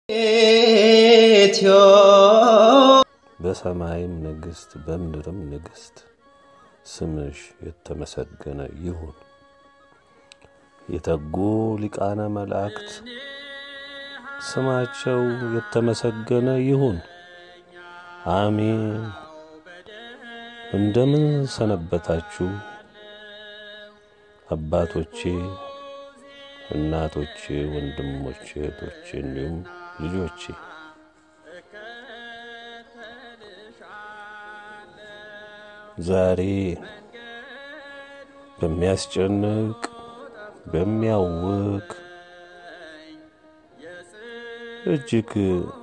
በሰማይም ንግሥት በምድርም ንግሥት ስምሽ የተመሰገነ ይሁን። የተጉ ሊቃነ መላእክት ስማቸው የተመሰገነ ይሁን። አሜን። እንደምን ሰነበታችሁ አባቶቼ፣ እናቶቼ፣ ወንድሞቼ፣ እህቶቼ እንዲሁም ልጆቼ ዛሬ በሚያስጨንቅ በሚያውክ እጅግ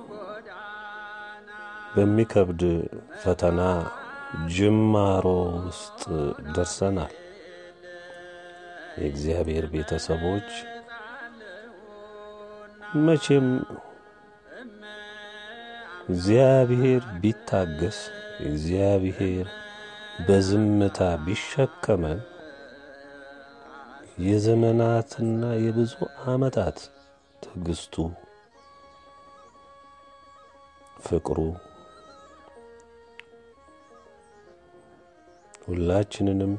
በሚከብድ ፈተና ጅማሮ ውስጥ ደርሰናል። የእግዚአብሔር ቤተሰቦች መቼም እግዚአብሔር ቢታገስ እግዚአብሔር በዝምታ ቢሸከመን የዘመናትና የብዙ ዓመታት ትዕግስቱ፣ ፍቅሩ ሁላችንንም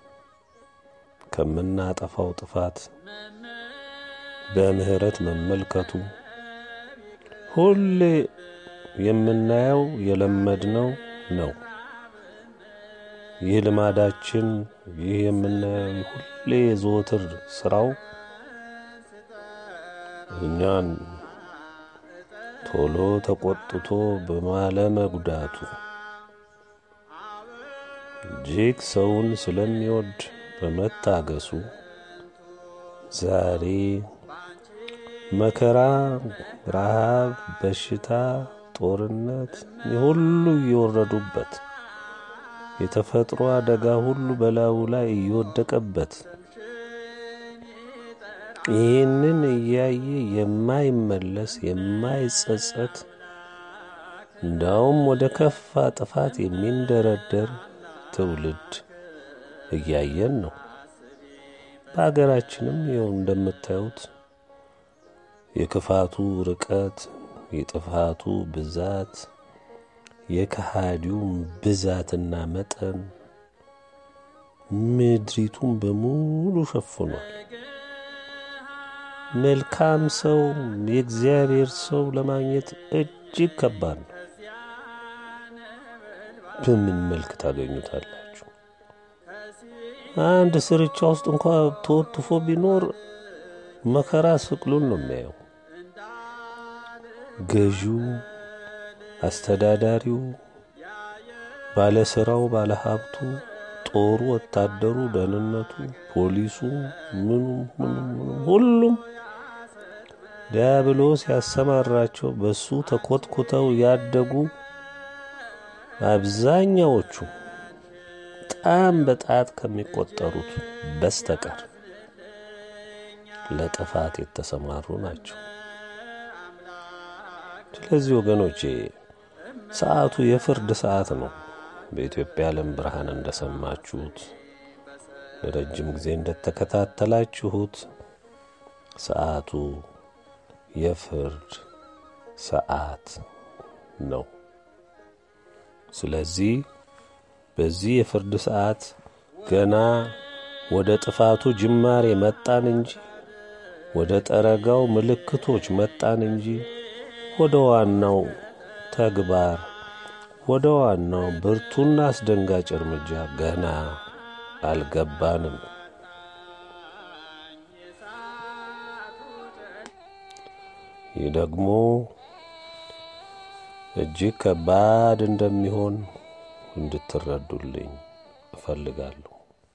ከምናጠፋው ጥፋት በምሕረት መመልከቱ ሁሌ የምናየው የለመድነው ነው። ይህ ልማዳችን ይህ የምናየው ሁሌ የዘወትር ስራው እኛን ቶሎ ተቆጥቶ በማለመጉዳቱ እጅግ ሰውን ስለሚወድ በመታገሱ ዛሬ መከራ፣ ረሃብ፣ በሽታ፣ ጦርነት ሁሉ እየወረዱበት የተፈጥሮ አደጋ ሁሉ በላዩ ላይ እየወደቀበት ይህንን እያየ የማይመለስ የማይጸጸት እንዳውም ወደ ከፋ ጥፋት የሚንደረደር ትውልድ እያየን ነው። በሀገራችንም ይኸው እንደምታዩት የክፋቱ ርቀት፣ የጥፋቱ ብዛት፣ የከሃዲው ብዛትና መጠን ምድሪቱን በሙሉ ሸፍኗል። መልካም ሰው የእግዚአብሔር ሰው ለማግኘት እጅግ ከባድ ነው። በምን መልክ ታገኙታላችሁ? አንድ ስርቻ ውስጥ እንኳ ተወትፎ ቢኖር መከራ ስቅሉን ነው የሚያየው። ገዢው፣ አስተዳዳሪው፣ ባለስራው፣ ባለሀብቱ፣ ጦሩ፣ ወታደሩ፣ ደህንነቱ፣ ፖሊሱ፣ ምኑ ምኑ ሁሉም ዲያብሎስ ያሰማራቸው በሱ ተኮትኩተው ያደጉ አብዛኛዎቹ በጣም በጣት ከሚቆጠሩት በስተቀር ለጥፋት የተሰማሩ ናቸው። ስለዚህ ወገኖቼ ሰዓቱ የፍርድ ሰዓት ነው። በኢትዮጵያ ዓለም ብርሃን እንደሰማችሁት ለረጅም ጊዜ እንደተከታተላችሁት ሰዓቱ የፍርድ ሰዓት ነው። ስለዚህ በዚህ የፍርድ ሰዓት ገና ወደ ጥፋቱ ጅማሬ መጣን እንጂ ወደ ጠረጋው ምልክቶች መጣን እንጂ ወደ ዋናው ተግባር ወደ ዋናው ብርቱና አስደንጋጭ እርምጃ ገና አልገባንም። ይህ ደግሞ እጅግ ከባድ እንደሚሆን እንድትረዱልኝ እፈልጋለሁ።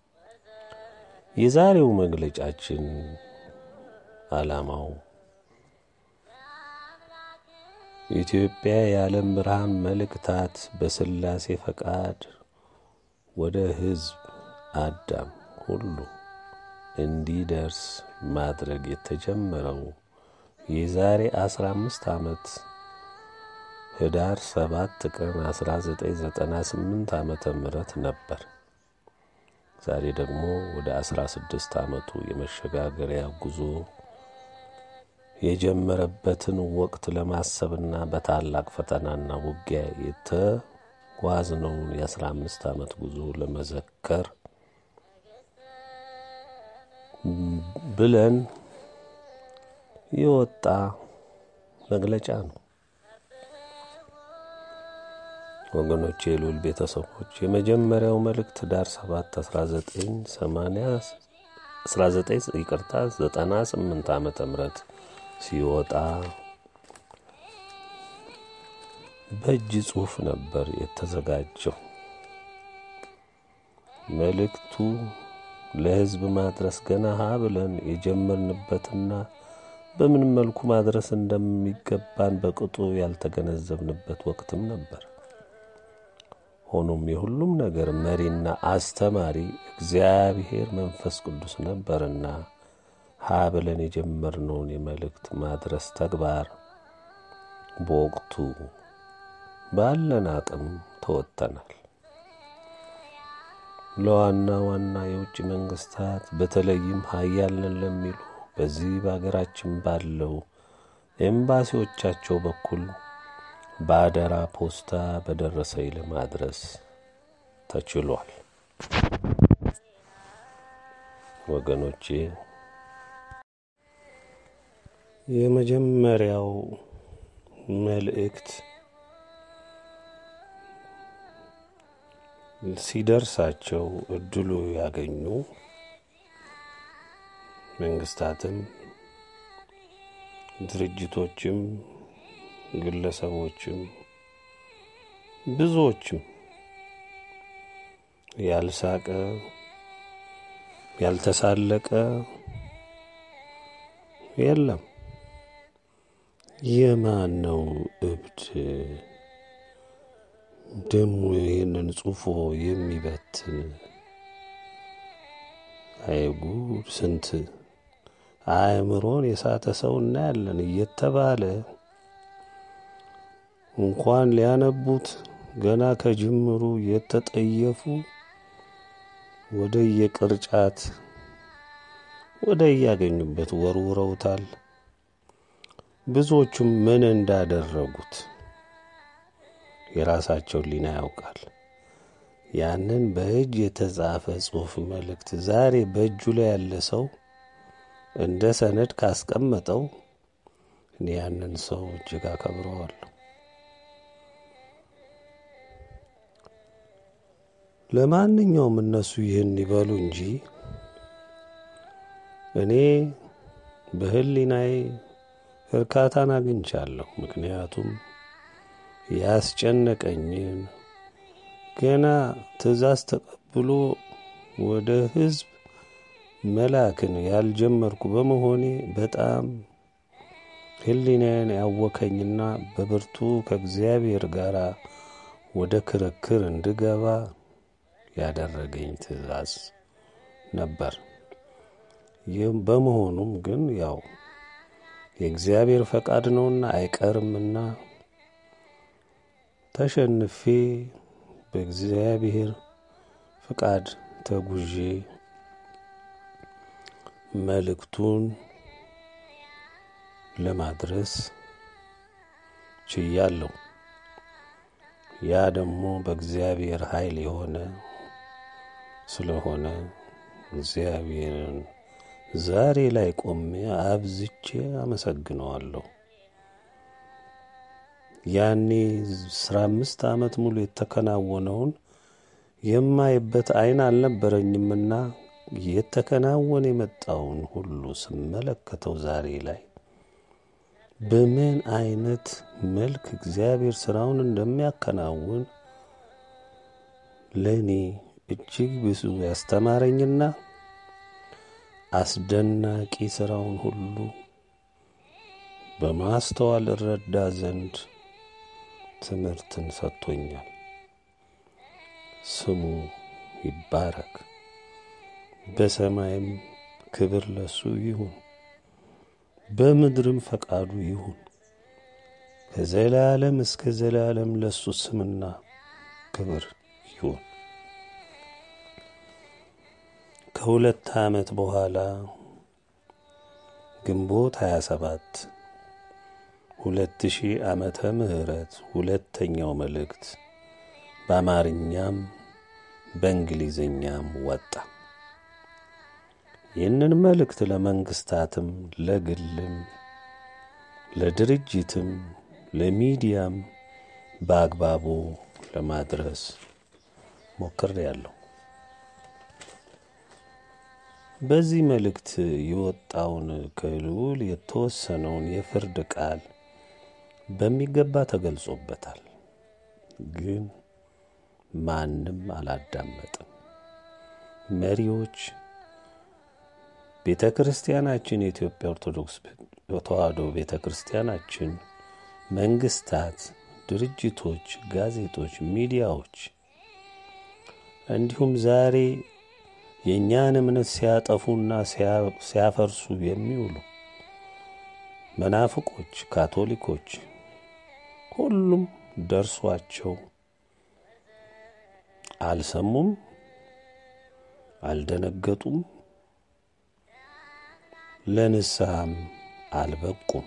የዛሬው መግለጫችን ዓላማው ኢትዮጵያ የዓለም ብርሃን መልእክታት በሥላሴ ፈቃድ ወደ ሕዝብ አዳም ሁሉ እንዲደርስ ማድረግ የተጀመረው የዛሬ አስራ አምስት ዓመት ህዳር ሰባት ቀን 1998 ዓመተ ምህረት ነበር። ዛሬ ደግሞ ወደ 16 ዓመቱ የመሸጋገሪያ ጉዞ የጀመረበትን ወቅት ለማሰብና በታላቅ ፈተናና ውጊያ የተጓዝነውን የአስራ አምስት ዓመት ጉዞ ለመዘከር ብለን የወጣ መግለጫ ነው። ወገኖች፣ የልዑል ቤተሰቦች የመጀመሪያው መልእክት ዳር 7 1980 19 ይቅርታ 98 ዓመተ ምህረት ሲወጣ በእጅ ጽሑፍ ነበር የተዘጋጀው። መልእክቱ ለሕዝብ ማድረስ ገና ሀ ብለን የጀመርንበትና በምን መልኩ ማድረስ እንደሚገባን በቅጡ ያልተገነዘብንበት ወቅትም ነበር። ሆኖም የሁሉም ነገር መሪና አስተማሪ እግዚአብሔር መንፈስ ቅዱስ ነበርና ሀ ብለን የጀመርነውን የመልእክት ማድረስ ተግባር በወቅቱ ባለን አቅም ተወጥተናል። ለዋና ዋና የውጭ መንግስታት በተለይም ሀያልን ለሚሉ በዚህ በሀገራችን ባለው ኤምባሲዎቻቸው በኩል በአደራ ፖስታ በደረሰኝ ለማድረስ ተችሏል። ወገኖቼ የመጀመሪያው መልእክት ሲደርሳቸው እድሉ ያገኙ መንግስታትም ድርጅቶችም ግለሰቦችም ብዙዎችም ያልሳቀ ያልተሳለቀ የለም። የማን ነው እብድ ደግሞ ይህንን ጽፎ የሚበትን? አይጉድ! ስንት አእምሮን የሳተ ሰው እናያለን እየተባለ እንኳን ሊያነቡት ገና ከጅምሩ የተጠየፉ ወደ የቅርጫት ወደ እያገኙበት ወርውረውታል። ብዙዎቹም ምን እንዳደረጉት የራሳቸው ሊና ያውቃል። ያንን በእጅ የተጻፈ ጽሑፍ መልእክት ዛሬ በእጁ ላይ ያለ ሰው እንደ ሰነድ ካስቀመጠው እኔ ያንን ሰው እጅግ አከብረዋለሁ። ለማንኛውም እነሱ ይህን ይበሉ እንጂ እኔ በሕሊናዬ እርካታን አግኝቻለሁ። ምክንያቱም ያስጨነቀኝን ገና ትእዛዝ ተቀብሎ ወደ ሕዝብ መላክን ያልጀመርኩ በመሆኔ በጣም ሕሊናዬን ያወከኝና በብርቱ ከእግዚአብሔር ጋር ወደ ክርክር እንድገባ ያደረገኝ ትእዛዝ ነበር። ይህም በመሆኑም ግን ያው የእግዚአብሔር ፈቃድ ነውና አይቀርምና ተሸንፌ በእግዚአብሔር ፍቃድ ተጉዤ መልእክቱን ለማድረስ ችያለሁ። ያ ደግሞ በእግዚአብሔር ኃይል የሆነ ስለሆነ እግዚአብሔርን ዛሬ ላይ ቆሜ አብዝቼ አመሰግነዋለሁ። ያኔ አስራ አምስት ዓመት ሙሉ የተከናወነውን የማይበት ዓይን አልነበረኝምና የተከናወነ የመጣውን ሁሉ ስመለከተው ዛሬ ላይ በምን አይነት መልክ እግዚአብሔር ስራውን እንደሚያከናውን ለእኔ እጅግ ብዙ ያስተማረኝና አስደናቂ ስራውን ሁሉ በማስተዋል እረዳ ዘንድ ትምህርትን ሰጥቶኛል። ስሙ ይባረክ። በሰማይም ክብር ለሱ ይሁን፣ በምድርም ፈቃዱ ይሁን። ከዘላለም እስከ ዘላለም ለሱ ስምና ክብር ይሁን። ከሁለት ዓመት በኋላ ግንቦት 27 ሁለት ሺህ ዓመተ ምህረት ሁለተኛው መልእክት በአማርኛም በእንግሊዝኛም ወጣ። ይህንን መልእክት ለመንግስታትም፣ ለግልም፣ ለድርጅትም፣ ለሚዲያም በአግባቡ ለማድረስ ሞክሬያለሁ። በዚህ መልእክት የወጣውን ከልዑል የተወሰነውን የፍርድ ቃል በሚገባ ተገልጾበታል። ግን ማንም አላዳመጥም። መሪዎች፣ ቤተ ክርስቲያናችን፣ የኢትዮጵያ ኦርቶዶክስ ተዋሕዶ ቤተ ክርስቲያናችን፣ መንግስታት፣ ድርጅቶች፣ ጋዜጦች፣ ሚዲያዎች እንዲሁም ዛሬ የእኛን እምነት ሲያጠፉና ሲያፈርሱ የሚውሉ መናፍቆች፣ ካቶሊኮች ሁሉም ደርሷቸው አልሰሙም፣ አልደነገጡም፣ ለንስሐም አልበቁም።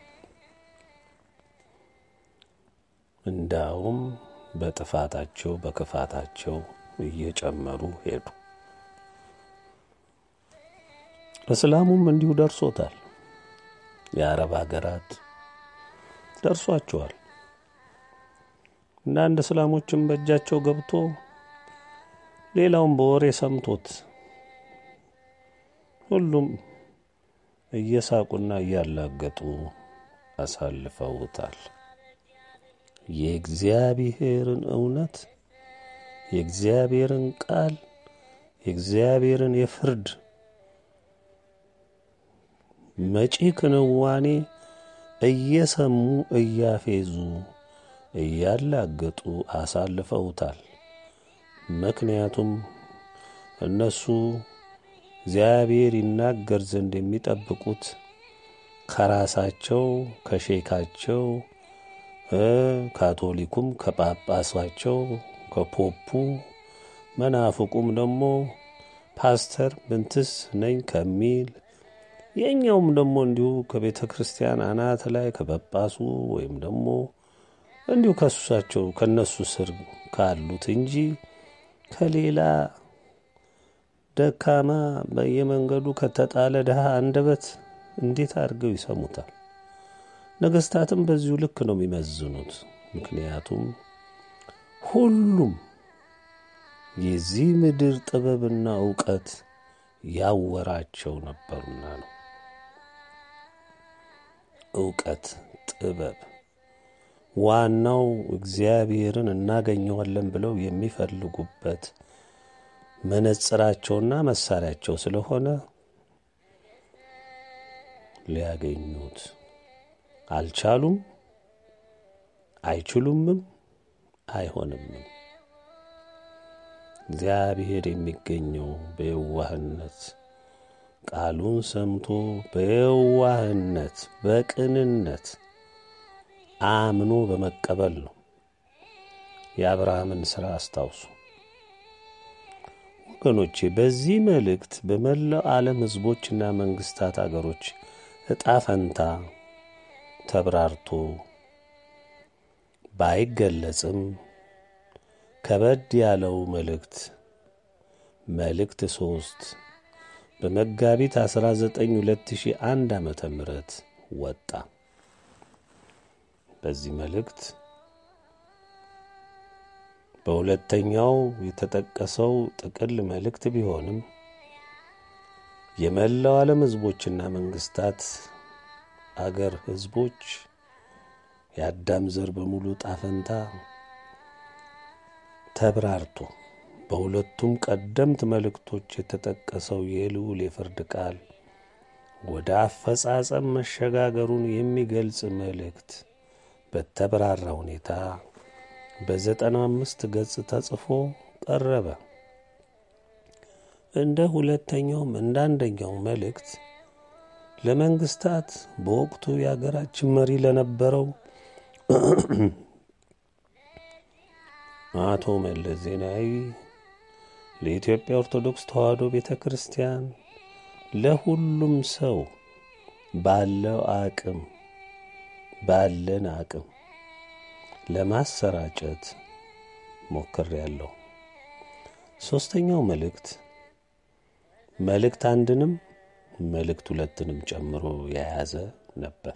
እንዳውም በጥፋታቸው በክፋታቸው እየጨመሩ ሄዱ። እስላሙም እንዲሁ ደርሶታል። የአረብ ሀገራት ደርሷቸዋል። አንዳንድ እስላሞችም በእጃቸው ገብቶ ሌላውም በወሬ ሰምቶት ሁሉም እየሳቁና እያላገጡ አሳልፈውታል። የእግዚአብሔርን እውነት የእግዚአብሔርን ቃል የእግዚአብሔርን የፍርድ መጪ ክንዋኔ እየሰሙ እያፌዙ እያላገጡ አሳልፈውታል። ምክንያቱም እነሱ እግዚአብሔር ይናገር ዘንድ የሚጠብቁት ከራሳቸው ከሼካቸው፣ ካቶሊኩም ከጳጳሳቸው ከፖፑ፣ መናፍቁም ደግሞ ፓስተር ምንትስ ነኝ ከሚል የእኛውም ደግሞ እንዲሁ ከቤተ ክርስቲያን አናት ላይ ከጳጳሱ ወይም ደግሞ እንዲሁ ከሱሳቸው ከነሱ ስር ካሉት እንጂ ከሌላ ደካማ በየመንገዱ ከተጣለ ድሃ አንደበት እንዴት አድርገው ይሰሙታል? ነገስታትም በዚሁ ልክ ነው የሚመዝኑት። ምክንያቱም ሁሉም የዚህ ምድር ጥበብና እውቀት ያወራቸው ነበሩና ነው። እውቀት፣ ጥበብ ዋናው እግዚአብሔርን እናገኘዋለን ብለው የሚፈልጉበት መነጽራቸውና መሳሪያቸው ስለሆነ ሊያገኙት አልቻሉም፣ አይችሉምም፣ አይሆንምም። እግዚአብሔር የሚገኘው በየዋህነት ቃሉን ሰምቶ በየዋህነት በቅንነት አምኖ በመቀበል ነው። የአብርሃምን ሥራ አስታውሱ ወገኖቼ። በዚህ መልእክት በመላው ዓለም ሕዝቦችና መንግሥታት አገሮች ዕጣ ፈንታ ተብራርቶ ባይገለጽም ከበድ ያለው መልእክት መልእክት ሶስት በመጋቢት 19 2001 ዓመተ ምህረት ወጣ። በዚህ መልእክት በሁለተኛው የተጠቀሰው ጥቅል መልእክት ቢሆንም የመላው ዓለም ሕዝቦችና መንግስታት አገር ሕዝቦች የአዳም ዘር በሙሉ ጣፈንታ ተብራርቶ በሁለቱም ቀደምት መልእክቶች የተጠቀሰው የልዑል የፍርድ ቃል ወደ አፈጻጸም መሸጋገሩን የሚገልጽ መልእክት በተብራራ ሁኔታ በዘጠና አምስት ገጽ ተጽፎ ቀረበ። እንደ ሁለተኛውም እንደ አንደኛው መልእክት ለመንግስታት በወቅቱ የአገራችን መሪ ለነበረው አቶ መለስ ዜናዊ ለኢትዮጵያ ኦርቶዶክስ ተዋሕዶ ቤተ ክርስቲያን ለሁሉም ሰው ባለው አቅም ባለን አቅም ለማሰራጨት ሞክሬያለሁ። ሦስተኛው መልእክት መልእክት አንድንም መልእክት ሁለትንም ጨምሮ የያዘ ነበር።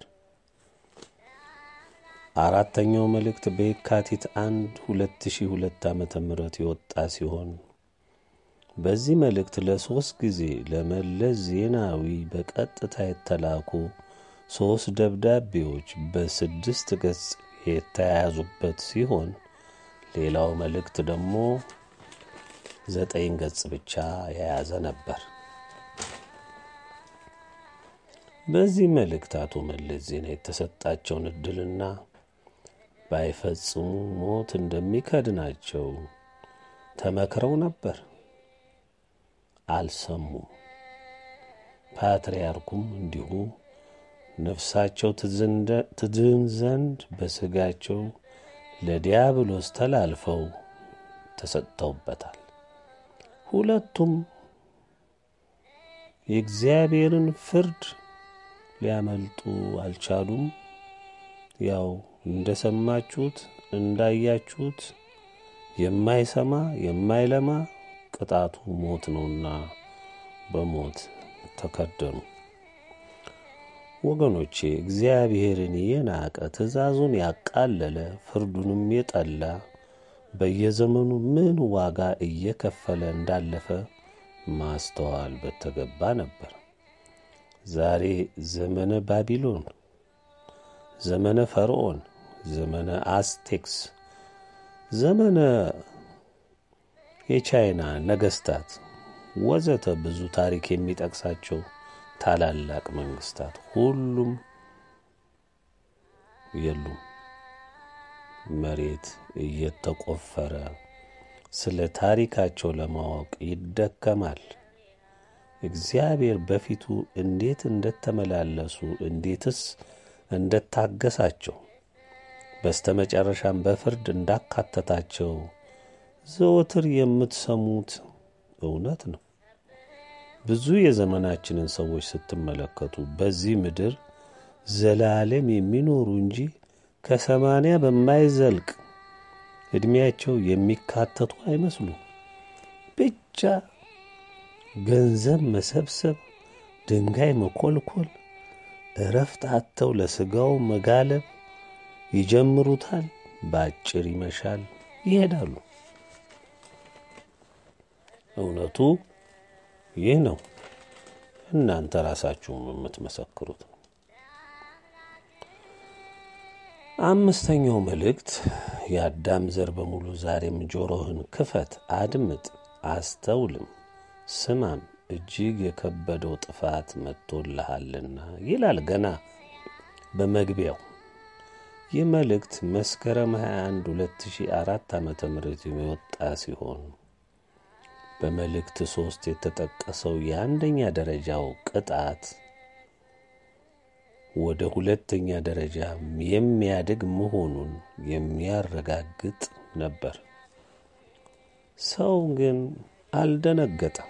አራተኛው መልእክት በየካቲት አንድ ሁለት ሺህ ሁለት ዓመተ ምህረት የወጣ ሲሆን በዚህ መልእክት ለሦስት ጊዜ ለመለስ ዜናዊ በቀጥታ የተላኩ ሦስት ደብዳቤዎች በስድስት ገጽ የተያያዙበት ሲሆን ሌላው መልእክት ደግሞ ዘጠኝ ገጽ ብቻ የያዘ ነበር። በዚህ መልእክት አቶ መለስ ዜና የተሰጣቸውን ዕድልና ባይፈጽሙ ሞት እንደሚከድናቸው ተመክረው ነበር። አልሰሙም። ፓትርያርኩም እንዲሁ ነፍሳቸው ትድን ዘንድ በሥጋቸው ለዲያብሎስ ተላልፈው ተሰጥተውበታል። ሁለቱም የእግዚአብሔርን ፍርድ ሊያመልጡ አልቻሉም። ያው እንደ ሰማችሁት እንዳያችሁት የማይሰማ የማይለማ ቅጣቱ ሞት ነውና በሞት ተከደኑ። ወገኖቼ እግዚአብሔርን የናቀ ትእዛዙን ያቃለለ ፍርዱንም የጠላ በየዘመኑ ምን ዋጋ እየከፈለ እንዳለፈ ማስተዋል በተገባ ነበር። ዛሬ ዘመነ ባቢሎን፣ ዘመነ ፈርዖን፣ ዘመነ አስቴክስ፣ ዘመነ የቻይና ነገስታት ወዘተ ብዙ ታሪክ የሚጠቅሳቸው ታላላቅ መንግስታት ሁሉም የሉም። መሬት እየተቆፈረ ስለ ታሪካቸው ለማወቅ ይደከማል። እግዚአብሔር በፊቱ እንዴት እንደተመላለሱ እንዴትስ እንደታገሳቸው በስተመጨረሻም በፍርድ እንዳካተታቸው ዘወትር የምትሰሙት እውነት ነው። ብዙ የዘመናችንን ሰዎች ስትመለከቱ በዚህ ምድር ዘላለም የሚኖሩ እንጂ ከሰማንያ በማይዘልቅ ዕድሜያቸው የሚካተቱ አይመስሉም። ብቻ ገንዘብ መሰብሰብ፣ ድንጋይ መኮልኮል፣ እረፍት አጥተው ለሥጋው መጋለብ ይጀምሩታል። በአጭር ይመሻል፣ ይሄዳሉ። እውነቱ ይህ ነው። እናንተ ራሳችሁም የምትመሰክሩት ነው። አምስተኛው መልእክት የአዳም ዘር በሙሉ ዛሬም ጆሮህን ክፈት፣ አድምጥ፣ አስተውልም፣ ስማም እጅግ የከበደው ጥፋት መጥቶልሃልና ይላል ገና በመግቢያው። ይህ መልእክት መስከረም 21 2004 ዓመተ ምህረት የወጣ ሲሆን በመልእክት ሶስት የተጠቀሰው የአንደኛ ደረጃው ቅጣት ወደ ሁለተኛ ደረጃ የሚያድግ መሆኑን የሚያረጋግጥ ነበር። ሰው ግን አልደነገጠም።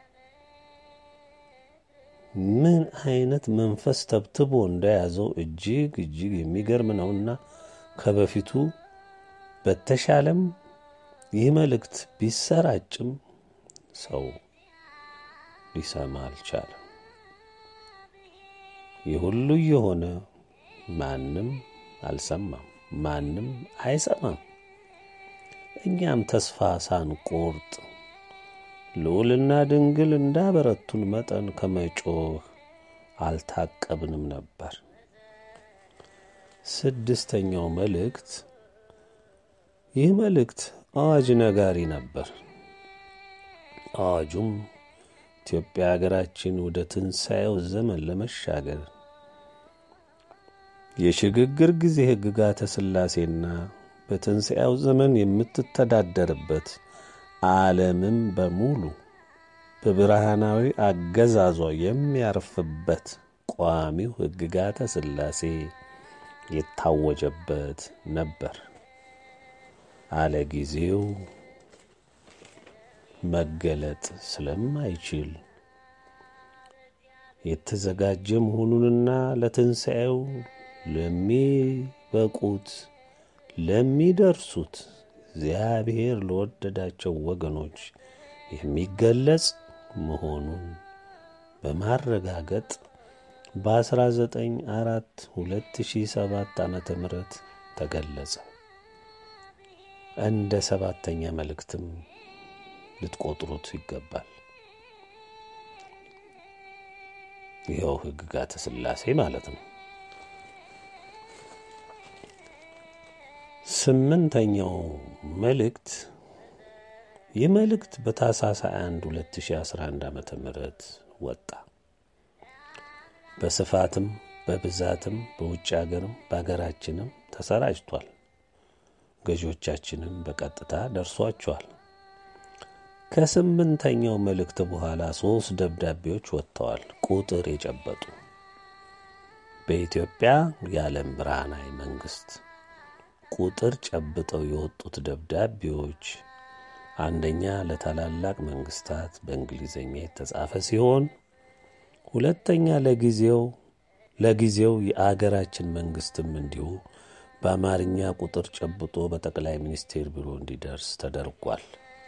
ምን አይነት መንፈስ ተብትቦ እንደያዘው እጅግ እጅግ የሚገርም ነውና ከበፊቱ በተሻለም ይህ መልእክት ቢሰራጭም ሰው ሊሰማ አልቻለም። ይህ ሁሉ የሆነ ማንም አልሰማም፣ ማንም አይሰማም። እኛም ተስፋ ሳንቆርጥ ልዑልና ድንግል እንዳበረቱን መጠን ከመጮህ አልታቀብንም ነበር። ስድስተኛው መልእክት ይህ መልእክት አዋጅ ነጋሪ ነበር። አዋጁም ኢትዮጵያ ሀገራችን ወደ ትንሣኤው ዘመን ለመሻገር የሽግግር ጊዜ ሕግጋተ ሥላሴና በትንሣኤው ዘመን የምትተዳደርበት ዓለምም በሙሉ በብርሃናዊ አገዛዟ የሚያርፍበት ቋሚው ሕግጋተ ሥላሴ የታወጀበት ነበር። አለ ጊዜው መገለጥ ስለማይችል የተዘጋጀ መሆኑንና ለትንሣኤው ለሚበቁት ለሚደርሱት እግዚአብሔር ለወደዳቸው ወገኖች የሚገለጽ መሆኑን በማረጋገጥ በ19 አራት 2007 ዓመተ ምህረት ተገለጸ። እንደ ሰባተኛ መልእክትም ልትቆጥሩት ይገባል። ይኸው ሕግጋተ ሥላሴ ማለት ነው። ስምንተኛው መልእክት ይህ መልእክት በታኅሳስ 21 2011 ዓመተ ምህረት ወጣ። በስፋትም በብዛትም በውጭ አገርም በአገራችንም ተሰራጭቷል። ገዢዎቻችንም በቀጥታ ደርሷቸዋል። ከስምንተኛው መልእክት በኋላ ሦስት ደብዳቤዎች ወጥተዋል። ቁጥር የጨበጡ በኢትዮጵያ የዓለም ብርሃናዊ መንግሥት ቁጥር ጨብጠው የወጡት ደብዳቤዎች አንደኛ ለታላላቅ መንግስታት በእንግሊዝኛ የተጻፈ ሲሆን ሁለተኛ ለጊዜው ለጊዜው የአገራችን መንግስትም እንዲሁ በአማርኛ ቁጥር ጨብጦ በጠቅላይ ሚኒስቴር ቢሮ እንዲደርስ ተደርጓል።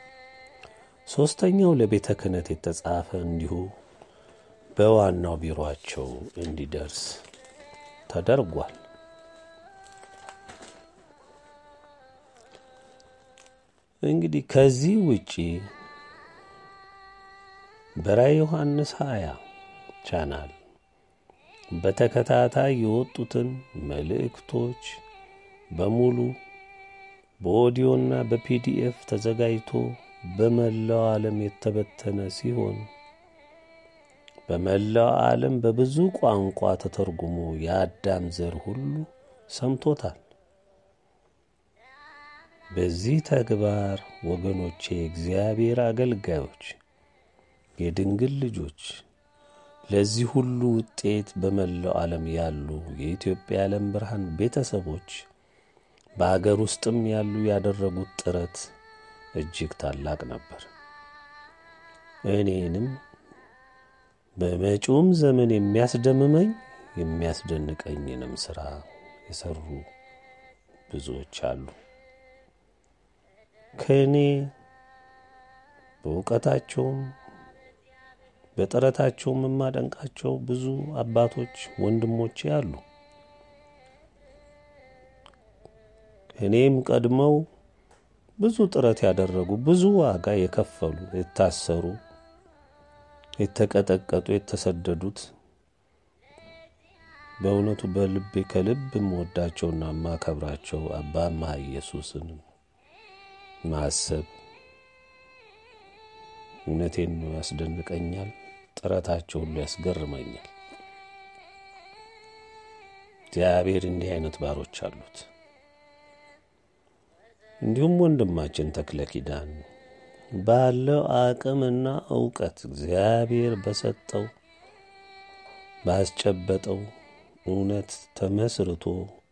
ሦስተኛው ለቤተ ክህነት የተጻፈ እንዲሁ በዋናው ቢሮአቸው እንዲደርስ ተደርጓል። እንግዲህ ከዚህ ውጪ በራዕየ ዮሐንስ 20 ቻናል በተከታታይ የወጡትን መልእክቶች በሙሉ በኦዲዮና በፒዲኤፍ ተዘጋጅቶ በመላው ዓለም የተበተነ ሲሆን በመላው ዓለም በብዙ ቋንቋ ተተርጉሞ የአዳም ዘር ሁሉ ሰምቶታል። በዚህ ተግባር ወገኖቼ፣ የእግዚአብሔር አገልጋዮች፣ የድንግል ልጆች ለዚህ ሁሉ ውጤት በመላው ዓለም ያሉ የኢትዮጵያ የዓለም ብርሃን ቤተሰቦች በአገር ውስጥም ያሉ ያደረጉት ጥረት እጅግ ታላቅ ነበር። እኔንም በመጪውም ዘመን የሚያስደምመኝ የሚያስደንቀኝንም ሥራ የሠሩ ብዙዎች አሉ። ከእኔ በእውቀታቸውም በጥረታቸውም የማደንቃቸው ብዙ አባቶች ወንድሞቼ አሉ። እኔም ቀድመው ብዙ ጥረት ያደረጉ ብዙ ዋጋ የከፈሉ የታሰሩ፣ የተቀጠቀጡ፣ የተሰደዱት በእውነቱ በልቤ ከልብ የምወዳቸውና የማከብራቸው አባ መሐ ኢየሱስን ማሰብ እውነቴን ነው ያስደንቀኛል። ጥረታቸው ሁሉ ያስገርመኛል። እግዚአብሔር እንዲህ አይነት ባሮች አሉት። እንዲሁም ወንድማችን ተክለ ኪዳን ባለው አቅምና እውቀት እግዚአብሔር በሰጠው ባስጨበጠው እውነት ተመስርቶ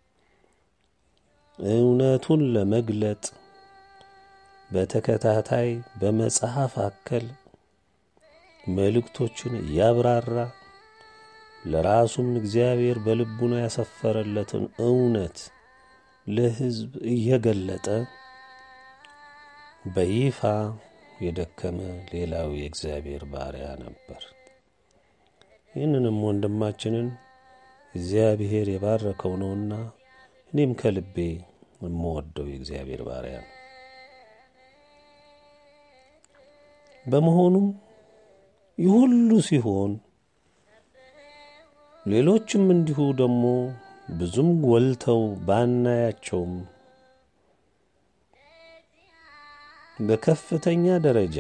እውነቱን ለመግለጥ በተከታታይ በመጽሐፍ አከል መልእክቶችን እያብራራ ለራሱም እግዚአብሔር በልቡና ያሰፈረለትን እውነት ለሕዝብ እየገለጠ በይፋ የደከመ ሌላው የእግዚአብሔር ባሪያ ነበር። ይህንንም ወንድማችንን እግዚአብሔር የባረከው ነውና እኔም ከልቤ የምወደው የእግዚአብሔር ባሪያ ነው። በመሆኑም ይህ ሁሉ ሲሆን ሌሎችም እንዲሁ ደግሞ ብዙም ጎልተው ባናያቸውም በከፍተኛ ደረጃ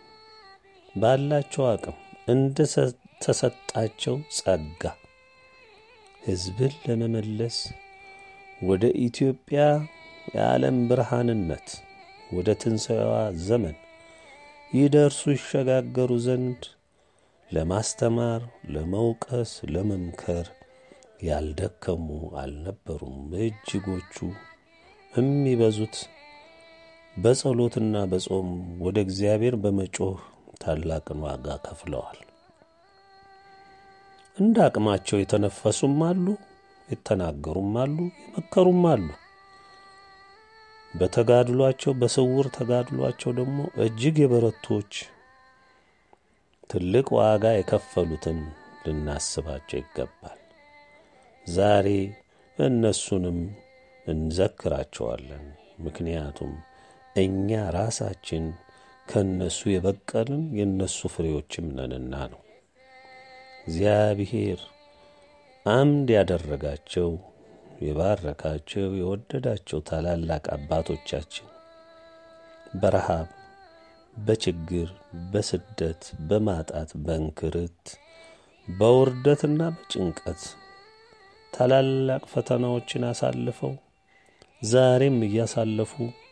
ባላቸው አቅም እንደ ተሰጣቸው ጸጋ ሕዝብን ለመመለስ ወደ ኢትዮጵያ የዓለም ብርሃንነት ወደ ትንሣኤዋ ዘመን ይደርሱ ይሸጋገሩ ዘንድ ለማስተማር፣ ለመውቀስ፣ ለመምከር ያልደከሙ አልነበሩም። እጅጎቹ የሚበዙት በጸሎትና በጾም ወደ እግዚአብሔር በመጮህ ታላቅን ዋጋ ከፍለዋል። እንደ አቅማቸው የተነፈሱም አሉ፣ የተናገሩም አሉ፣ የመከሩም አሉ። በተጋድሏቸው በስውር ተጋድሏቸው ደግሞ እጅግ የበረቶች ትልቅ ዋጋ የከፈሉትን ልናስባቸው ይገባል። ዛሬ እነሱንም እንዘክራቸዋለን። ምክንያቱም እኛ ራሳችን ከእነሱ የበቀልን የእነሱ ፍሬዎችም ነንና ነው። እግዚአብሔር አምድ ያደረጋቸው የባረካቸው የወደዳቸው ታላላቅ አባቶቻችን በረሃብ፣ በችግር፣ በስደት፣ በማጣት፣ በእንክርት፣ በውርደትና በጭንቀት ታላላቅ ፈተናዎችን አሳልፈው ዛሬም እያሳለፉ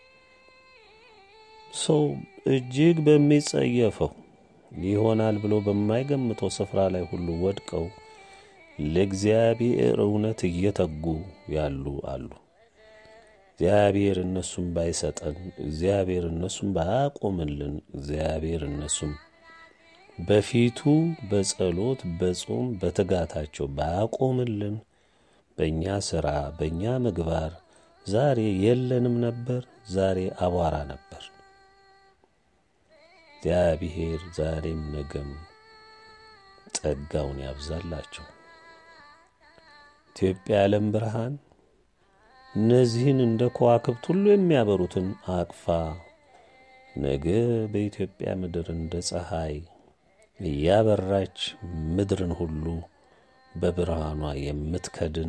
ሰው እጅግ በሚጸየፈው ይሆናል ብሎ በማይገምተው ስፍራ ላይ ሁሉ ወድቀው ለእግዚአብሔር እውነት እየተጉ ያሉ አሉ። እግዚአብሔር እነሱም ባይሰጠን፣ እግዚአብሔር እነሱም ባያቆምልን፣ እግዚአብሔር እነሱም በፊቱ በጸሎት በጾም በትጋታቸው ባያቆምልን፣ በእኛ ሥራ በእኛ ምግባር ዛሬ የለንም ነበር፣ ዛሬ አቧራ ነበር። እግዚአብሔር ዛሬም ነገም ጸጋውን ያብዛላቸው። ኢትዮጵያ የዓለም ብርሃን እነዚህን እንደ ከዋክብት ሁሉ የሚያበሩትን አቅፋ ነገ በኢትዮጵያ ምድር እንደ ፀሐይ እያበራች ምድርን ሁሉ በብርሃኗ የምትከድን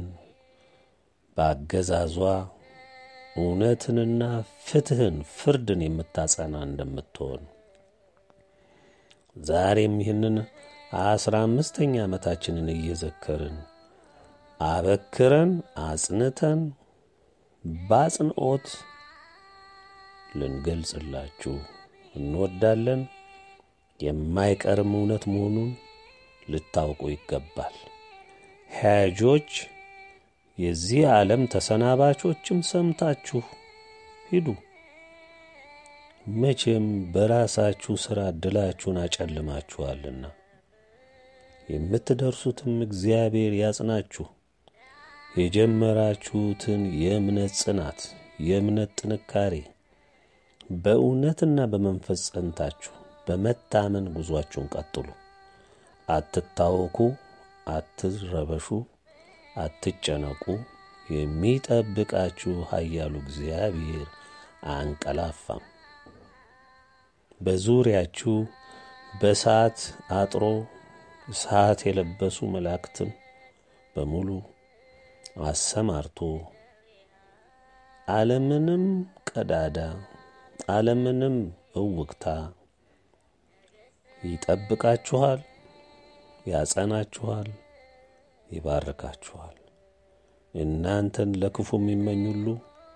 በአገዛዟ እውነትንና ፍትሕን ፍርድን የምታጸና እንደምትሆን ዛሬም ይህንን አስራ አምስተኛ ዓመታችንን እየዘከርን አበክረን አጽንተን በአጽንኦት ልንገልጽላችሁ እንወዳለን። የማይቀርም እውነት መሆኑን ልታውቁ ይገባል። ሕያጆች የዚህ ዓለም ተሰናባቾችም ሰምታችሁ ሂዱ። መቼም በራሳችሁ ሥራ ዕድላችሁን አጨልማችኋልና የምትደርሱትም እግዚአብሔር ያጽናችሁ። የጀመራችሁትን የእምነት ጽናት፣ የእምነት ጥንካሬ በእውነትና በመንፈስ ጸንታችሁ በመታመን ጉዟችሁን ቀጥሉ። አትታወኩ፣ አትረበሹ፣ አትጨነቁ። የሚጠብቃችሁ ኃያሉ እግዚአብሔር አንቀላፋም። በዙሪያችሁ በእሳት አጥሮ እሳት የለበሱ መላእክትን በሙሉ አሰማርቶ ዓለምንም ቀዳዳ ዓለምንም እውቅታ ይጠብቃችኋል፣ ያጸናችኋል፣ ይባርካችኋል። እናንተን ለክፉ የሚመኝ ሁሉ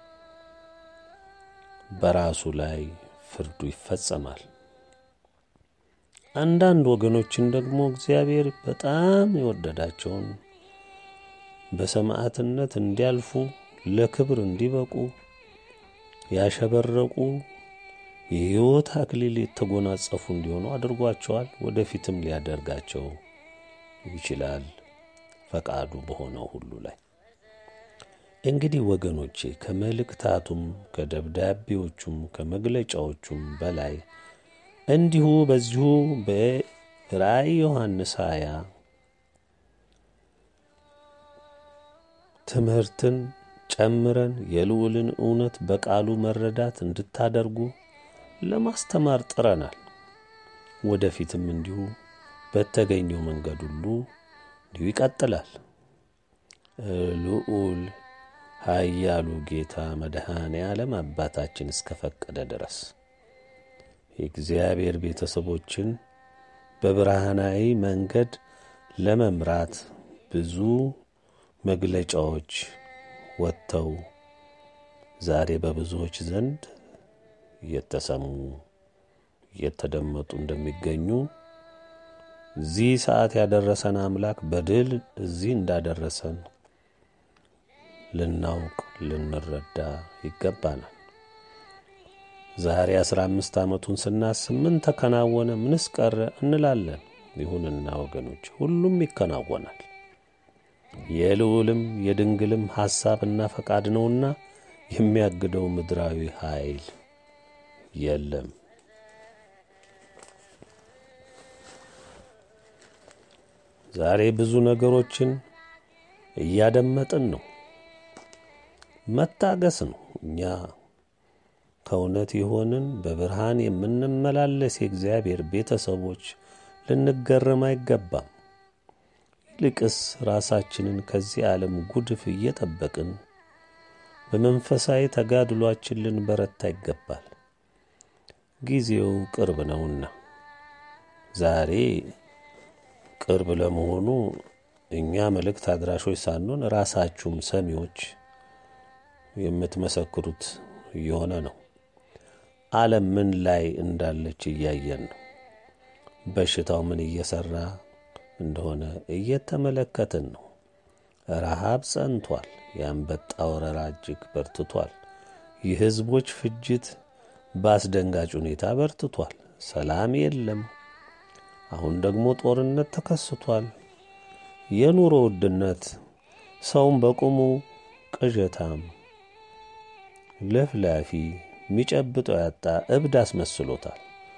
በራሱ ላይ ፍርዱ ይፈጸማል። አንዳንድ ወገኖችን ደግሞ እግዚአብሔር በጣም የወደዳቸውን በሰማዕትነት እንዲያልፉ ለክብር እንዲበቁ ያሸበረቁ የሕይወት አክሊል የተጎናጸፉ እንዲሆኑ አድርጓቸዋል። ወደፊትም ሊያደርጋቸው ይችላል ፈቃዱ በሆነው ሁሉ ላይ። እንግዲህ ወገኖቼ ከመልእክታቱም ከደብዳቤዎቹም ከመግለጫዎቹም በላይ እንዲሁ በዚሁ በራእይ ዮሐንስ ሃያ ትምህርትን ጨምረን የልዑልን እውነት በቃሉ መረዳት እንድታደርጉ ለማስተማር ጥረናል። ወደፊትም እንዲሁ በተገኘው መንገድ ሁሉ እንዲሁ ይቀጥላል። ልዑል ኃያሉ ጌታ መድኃኔ ዓለም አባታችን እስከ ፈቀደ ድረስ የእግዚአብሔር ቤተሰቦችን በብርሃናዊ መንገድ ለመምራት ብዙ መግለጫዎች ወጥተው ዛሬ በብዙዎች ዘንድ እየተሰሙ እየተደመጡ እንደሚገኙ እዚህ ሰዓት ያደረሰን አምላክ በድል እዚህ እንዳደረሰን ልናውቅ ልንረዳ ይገባናል። ዛሬ አስራ አምስት ዓመቱን ስናስብ ምን ተከናወነ፣ ምንስ ቀረ እንላለን። ይሁንና ወገኖች ሁሉም ይከናወናል። የልዑልም የድንግልም ሐሳብና ፈቃድ ነውና የሚያግደው ምድራዊ ኃይል የለም። ዛሬ ብዙ ነገሮችን እያደመጥን ነው። መታገስ ነው። እኛ ከእውነት የሆንን በብርሃን የምንመላለስ የእግዚአብሔር ቤተሰቦች ልንገረም አይገባም። ይልቅስ ራሳችንን ከዚህ ዓለም ጉድፍ እየጠበቅን በመንፈሳዊ ተጋድሏችን ልንበረታ ይገባል። ጊዜው ቅርብ ነውና ዛሬ ቅርብ ለመሆኑ እኛ መልእክት አድራሾች ሳንሆን ራሳችሁም ሰሚዎች የምትመሰክሩት እየሆነ ነው። ዓለም ምን ላይ እንዳለች እያየን ነው። በሽታው ምን እየሠራ እንደሆነ እየተመለከትን ነው። ረሃብ ጸንቷል። የአንበጣ ወረራ እጅግ በርትቷል። የሕዝቦች ፍጅት በአስደንጋጭ ሁኔታ በርትቷል። ሰላም የለም። አሁን ደግሞ ጦርነት ተከስቷል። የኑሮ ውድነት ሰውን በቁሙ ቅዠታም፣ ለፍላፊ፣ የሚጨብጠው ያጣ እብድ አስመስሎታል።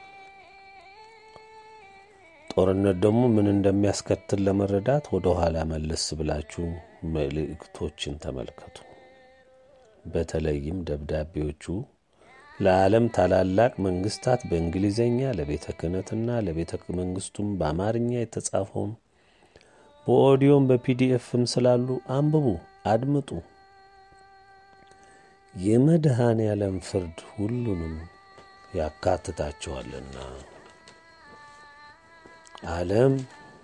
ጦርነት ደግሞ ምን እንደሚያስከትል ለመረዳት ወደ ኋላ መለስ ብላችሁ መልእክቶችን ተመልከቱ። በተለይም ደብዳቤዎቹ ለዓለም ታላላቅ መንግስታት በእንግሊዘኛ ለቤተ ክህነትና ለቤተ መንግስቱም በአማርኛ የተጻፈውን በኦዲዮም በፒዲኤፍም ስላሉ አንብቡ፣ አድምጡ። የመድኃኔ ዓለም ፍርድ ሁሉንም ያካትታቸዋልና ዓለም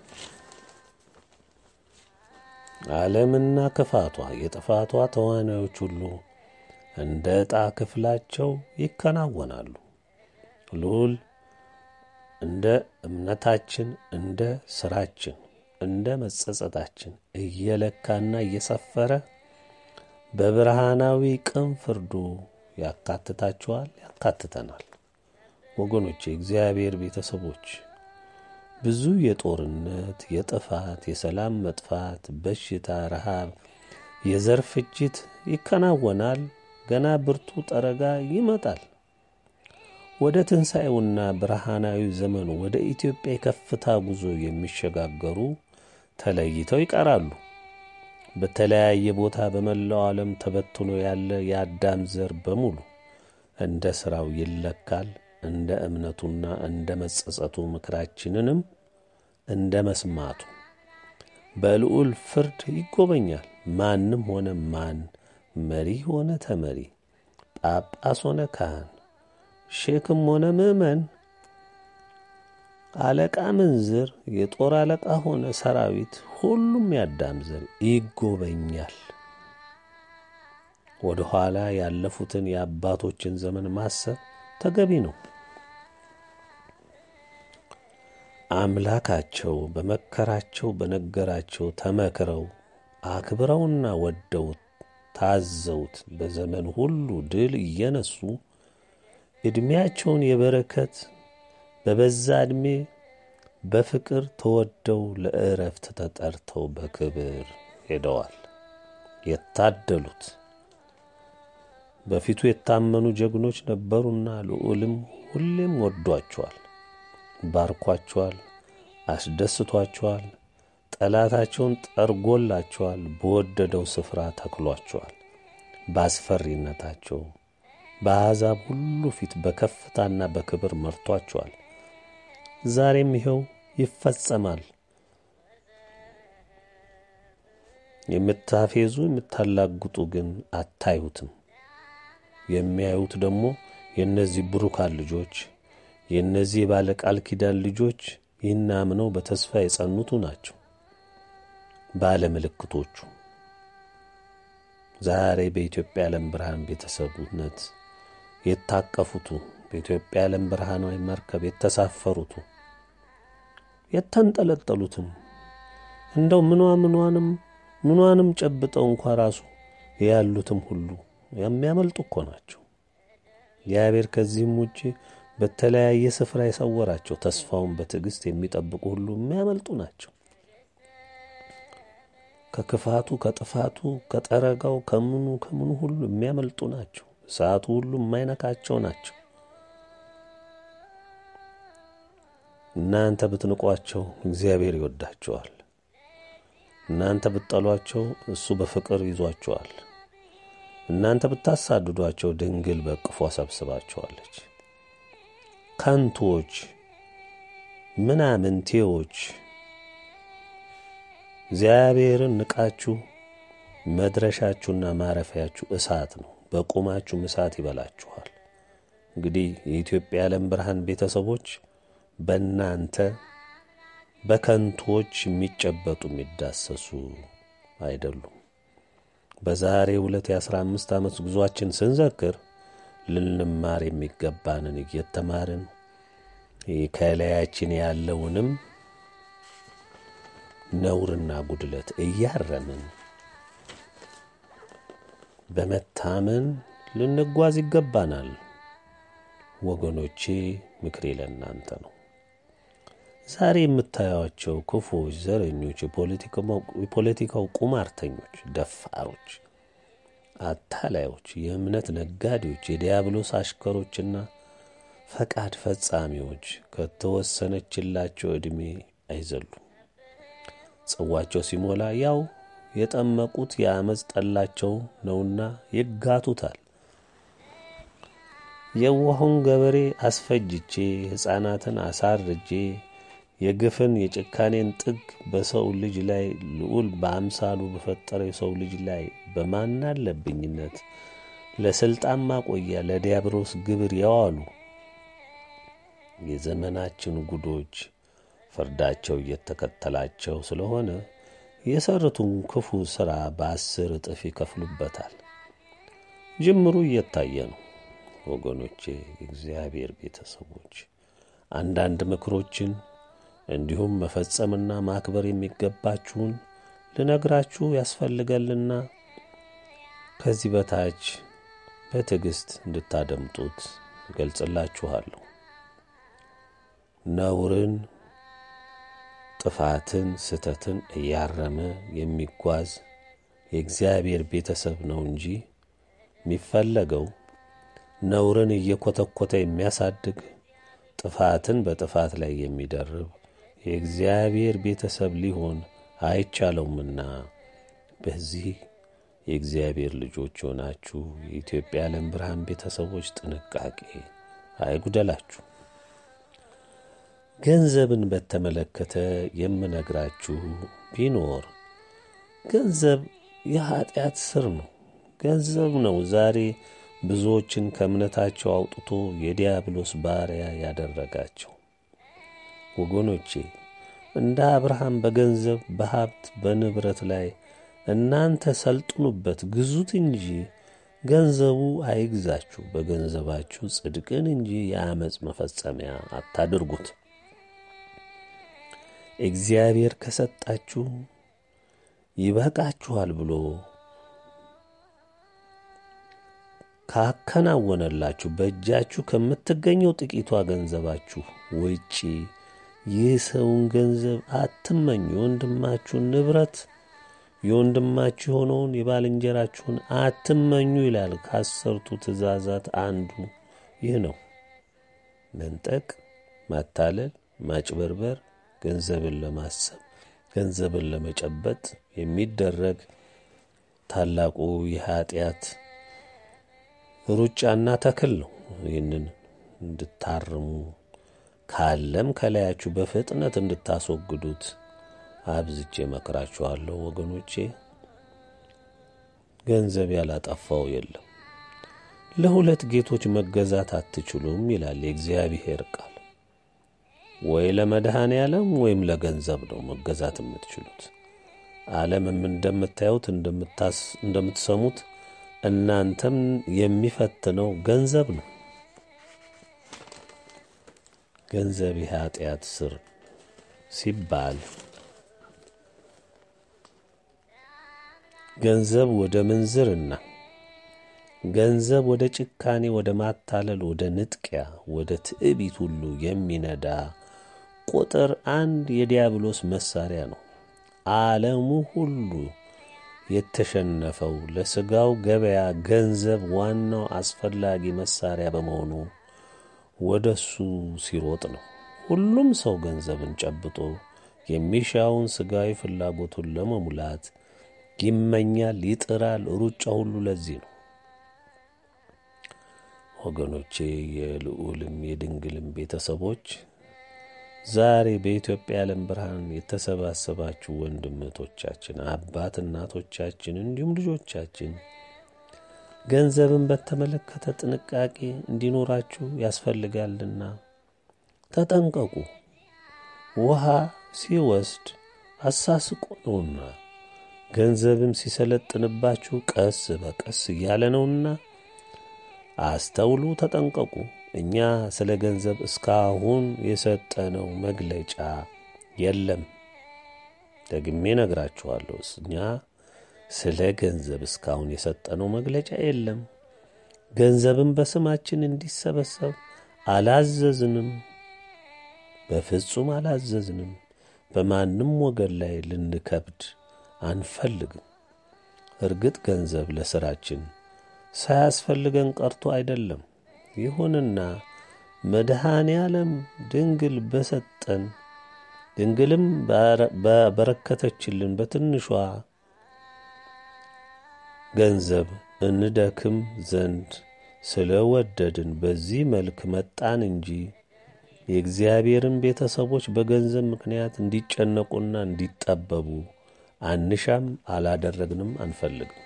ዓለምና ክፋቷ የጥፋቷ ተዋናዮች ሁሉ እንደ ዕጣ ክፍላቸው ይከናወናሉ። ልዑል እንደ እምነታችን፣ እንደ ሥራችን፣ እንደ መጸጸታችን እየለካና እየሰፈረ በብርሃናዊ ቅን ፍርዱ ያካትታችኋል፣ ያካትተናል። ወገኖቼ እግዚአብሔር ቤተሰቦች ብዙ የጦርነት፣ የጥፋት፣ የሰላም መጥፋት፣ በሽታ፣ ረሃብ፣ የዘር ፍጅት ይከናወናል። ገና ብርቱ ጠረጋ ይመጣል። ወደ ትንሣኤውና ብርሃናዊ ዘመኑ ወደ ኢትዮጵያ የከፍታ ጉዞ የሚሸጋገሩ ተለይተው ይቀራሉ። በተለያየ ቦታ በመላው ዓለም ተበትኖ ያለ የአዳም ዘር በሙሉ እንደ ሥራው ይለካል። እንደ እምነቱና እንደ መጸጸቱ ምክራችንንም እንደ መስማቱ በልዑል ፍርድ ይጎበኛል። ማንም ሆነ ማን፣ መሪ ሆነ ተመሪ፣ ጳጳስ ሆነ ካህን፣ ሼክም ሆነ ምዕመን፣ አለቃ ምንዝር፣ የጦር አለቃ ሆነ ሰራዊት፣ ሁሉም ያዳም ዘር ይጎበኛል። ወደ ኋላ ያለፉትን የአባቶችን ዘመን ማሰብ ተገቢ ነው። አምላካቸው በመከራቸው በነገራቸው ተመክረው አክብረውና ወደውት ታዘውት በዘመን ሁሉ ድል እየነሱ ዕድሜያቸውን የበረከት በበዛ ዕድሜ በፍቅር ተወደው ለዕረፍት ተጠርተው በክብር ሄደዋል። የታደሉት በፊቱ የታመኑ ጀግኖች ነበሩና ልዑልም ሁሌም ወዷቸዋል፣ ባርኳቸዋል፣ አስደስቷቸዋል። ጠላታቸውን ጠርጎላቸዋል፣ በወደደው ስፍራ ተክሏቸዋል። በአስፈሪነታቸው በአሕዛብ ሁሉ ፊት በከፍታና በክብር መርቷቸዋል። ዛሬም ይኸው ይፈጸማል። የምታፌዙ የምታላግጡ ግን አታዩትም። የሚያዩት ደግሞ የእነዚህ ብሩካን ልጆች የእነዚህ የባለ ቃል ኪዳን ልጆች ይህን አምነው በተስፋ የጸኑቱ ናቸው። ባለ ምልክቶቹ ዛሬ በኢትዮጵያ ዓለም ብርሃን ቤተሰቡነት የታቀፉቱ በኢትዮጵያ ዓለም ብርሃናዊ መርከብ የተሳፈሩቱ የተንጠለጠሉትም እንደው ምኗ ምኗንም ምኗንም ጨብጠው እንኳ ራሱ ያሉትም ሁሉ የሚያመልጡ እኮ ናቸው። እግዚአብሔር ከዚህም ውጭ በተለያየ ስፍራ የሰወራቸው ተስፋውን በትዕግሥት የሚጠብቁ ሁሉ የሚያመልጡ ናቸው። ከክፋቱ፣ ከጥፋቱ፣ ከጠረጋው፣ ከምኑ ከምኑ ሁሉ የሚያመልጡ ናቸው። እሳቱ ሁሉ የማይነካቸው ናቸው። እናንተ ብትንቋቸው እግዚአብሔር ይወዳቸዋል። እናንተ ብትጠሏቸው እሱ በፍቅር ይዟቸዋል። እናንተ ብታሳድዷቸው ድንግል በቅፎ ሰብስባቸዋለች። ከንቶች ምናምንቴዎች እግዚአብሔርን ንቃችሁ መድረሻችሁና ማረፊያችሁ እሳት ነው። በቁማችሁም እሳት ይበላችኋል። እንግዲህ የኢትዮጵያ የዓለም ብርሃን ቤተሰቦች በእናንተ በከንቶች የሚጨበጡ የሚዳሰሱ አይደሉም። በዛሬ ሁለት የአስራ አምስት ዓመት ጉዟችን ስንዘክር ልንማር የሚገባንን እየተማርን ከላያችን ያለውንም ነውርና ጉድለት እያረምን በመታመን ልንጓዝ ይገባናል። ወገኖቼ ምክሬ ለእናንተ ነው። ዛሬ የምታዩቸው ክፉዎች፣ ዘረኞች፣ የፖለቲካው ቁማርተኞች፣ ደፋሮች፣ አታላዮች፣ የእምነት ነጋዴዎች፣ የዲያብሎስ አሽከሮችና ፈቃድ ፈጻሚዎች ከተወሰነችላቸው ዕድሜ አይዘሉም። ጽዋቸው ሲሞላ ያው የጠመቁት የአመፅ ጠላቸው ነውና ይጋቱታል። የዋሁን ገበሬ አስፈጅቼ ሕፃናትን አሳርጄ የግፍን የጭካኔን ጥግ በሰው ልጅ ላይ ልዑል በአምሳሉ በፈጠረው የሰው ልጅ ላይ በማናለብኝነት ለሥልጣን ማቆያ ለዲያብሎስ ግብር ያዋሉ የዘመናችን ጉዶች ፍርዳቸው እየተከተላቸው ስለሆነ የሰሩትን ክፉ ሥራ በአስር እጥፍ ይከፍሉበታል። ጅምሩ እየታየ ነው። ወገኖቼ፣ የእግዚአብሔር ቤተሰቦች አንዳንድ ምክሮችን እንዲሁም መፈጸምና ማክበር የሚገባችሁን ልነግራችሁ ያስፈልገልና ከዚህ በታች በትዕግሥት እንድታደምጡት እገልጽላችኋለሁ። ነውርን፣ ጥፋትን፣ ስተትን እያረመ የሚጓዝ የእግዚአብሔር ቤተሰብ ነው እንጂ የሚፈለገው ነውርን እየኮተኮተ የሚያሳድግ ጥፋትን በጥፋት ላይ የሚደርብ የእግዚአብሔር ቤተሰብ ሊሆን አይቻለውምና በዚህ የእግዚአብሔር ልጆች ሆናችሁ የኢትዮጵያ ዓለም ብርሃን ቤተሰቦች ጥንቃቄ አይጉደላችሁ። ገንዘብን በተመለከተ የምነግራችሁ ቢኖር ገንዘብ የኀጢአት ስር ነው። ገንዘብ ነው ዛሬ ብዙዎችን ከእምነታቸው አውጥቶ የዲያብሎስ ባሪያ ያደረጋቸው። ወገኖቼ እንደ አብርሃም በገንዘብ በሀብት በንብረት ላይ እናንተ ሰልጥኑበት፣ ግዙት እንጂ ገንዘቡ አይግዛችሁ። በገንዘባችሁ ጽድቅን እንጂ የአመፅ መፈጸሚያ አታድርጉት። እግዚአብሔር ከሰጣችሁ ይበቃችኋል ብሎ ካከናወነላችሁ በእጃችሁ ከምትገኘው ጥቂቷ ገንዘባችሁ ውጪ የሰውን ገንዘብ አትመኙ። የወንድማችሁን ንብረት የወንድማችሁ የሆነውን የባልንጀራችሁን አትመኙ ይላል። ከአሰርቱ ትእዛዛት አንዱ ይህ ነው። መንጠቅ፣ ማታለል፣ ማጭበርበር፣ ገንዘብን ለማሰብ ገንዘብን ለመጨበጥ የሚደረግ ታላቁ የኀጢአት ሩጫና ተክል ነው። ይህንን እንድታርሙ ካለም ከላያችሁ በፍጥነት እንድታስወግዱት አብዝቼ መክራችኋለሁ። ወገኖቼ ገንዘብ ያላጠፋው የለም። ለሁለት ጌቶች መገዛት አትችሉም ይላል የእግዚአብሔር ቃል። ወይ ለመድኃኔ ዓለም ወይም ለገንዘብ ነው መገዛት የምትችሉት። ዓለምም እንደምታዩት እንደምትሰሙት እናንተም የሚፈትነው ገንዘብ ነው። ገንዘብ የኀጢአት ስር ሲባል ገንዘብ ወደ ምንዝርና ገንዘብ ወደ ጭካኔ፣ ወደ ማታለል፣ ወደ ንጥቂያ፣ ወደ ትዕቢት ሁሉ የሚነዳ ቁጥር አንድ የዲያብሎስ መሳሪያ ነው። ዓለሙ ሁሉ የተሸነፈው ለሥጋው ገበያ ገንዘብ ዋናው አስፈላጊ መሳሪያ በመሆኑ ወደ እሱ ሲሮጥ ነው። ሁሉም ሰው ገንዘብን ጨብጦ የሚሻውን ሥጋዊ ፍላጎቱን ለመሙላት ይመኛል፣ ይጥራል። ሩጫ ሁሉ ለዚህ ነው። ወገኖቼ የልዑልም የድንግልም ቤተሰቦች ዛሬ በኢትዮጵያ የዓለም ብርሃን የተሰባሰባችሁ ወንድምቶቻችን፣ አባት እናቶቻችን፣ እንዲሁም ልጆቻችን ገንዘብን በተመለከተ ጥንቃቄ እንዲኖራችሁ ያስፈልጋልና ተጠንቀቁ። ውሃ ሲወስድ አሳስቆ ነውና ገንዘብም ሲሰለጥንባችሁ ቀስ በቀስ እያለ ነውና አስተውሉ፣ ተጠንቀቁ። እኛ ስለ ገንዘብ እስካሁን የሰጠነው መግለጫ የለም። ደግሜ ነግራችኋለሁ። እኛ ስለ ገንዘብ እስካሁን የሰጠነው መግለጫ የለም። ገንዘብን በስማችን እንዲሰበሰብ አላዘዝንም፣ በፍጹም አላዘዝንም። በማንም ወገን ላይ ልንከብድ አንፈልግም። እርግጥ ገንዘብ ለሥራችን ሳያስፈልገን ቀርቶ አይደለም። ይሁንና መድኃኔ ዓለም ድንግል በሰጠን ድንግልም በበረከተችልን በትንሿ ገንዘብ እንደክም ዘንድ ስለ ወደድን በዚህ መልክ መጣን እንጂ የእግዚአብሔርን ቤተሰቦች በገንዘብ ምክንያት እንዲጨነቁና እንዲጠበቡ አንሻም፣ አላደረግንም፣ አንፈልግም።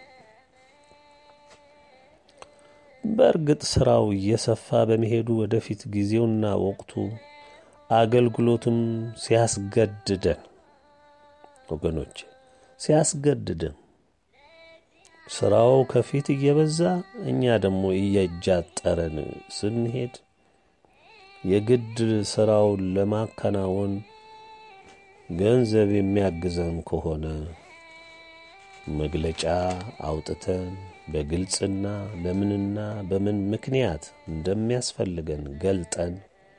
በእርግጥ ሥራው እየሰፋ በመሄዱ ወደፊት ጊዜውና ወቅቱ አገልግሎቱም ሲያስገድደን ወገኖች ሲያስገድደን ሥራው ከፊት እየበዛ እኛ ደግሞ እየጃጠረን ስንሄድ የግድ ሥራውን ለማከናወን ገንዘብ የሚያግዘን ከሆነ መግለጫ አውጥተን በግልጽና ለምንና በምን ምክንያት እንደሚያስፈልገን ገልጠን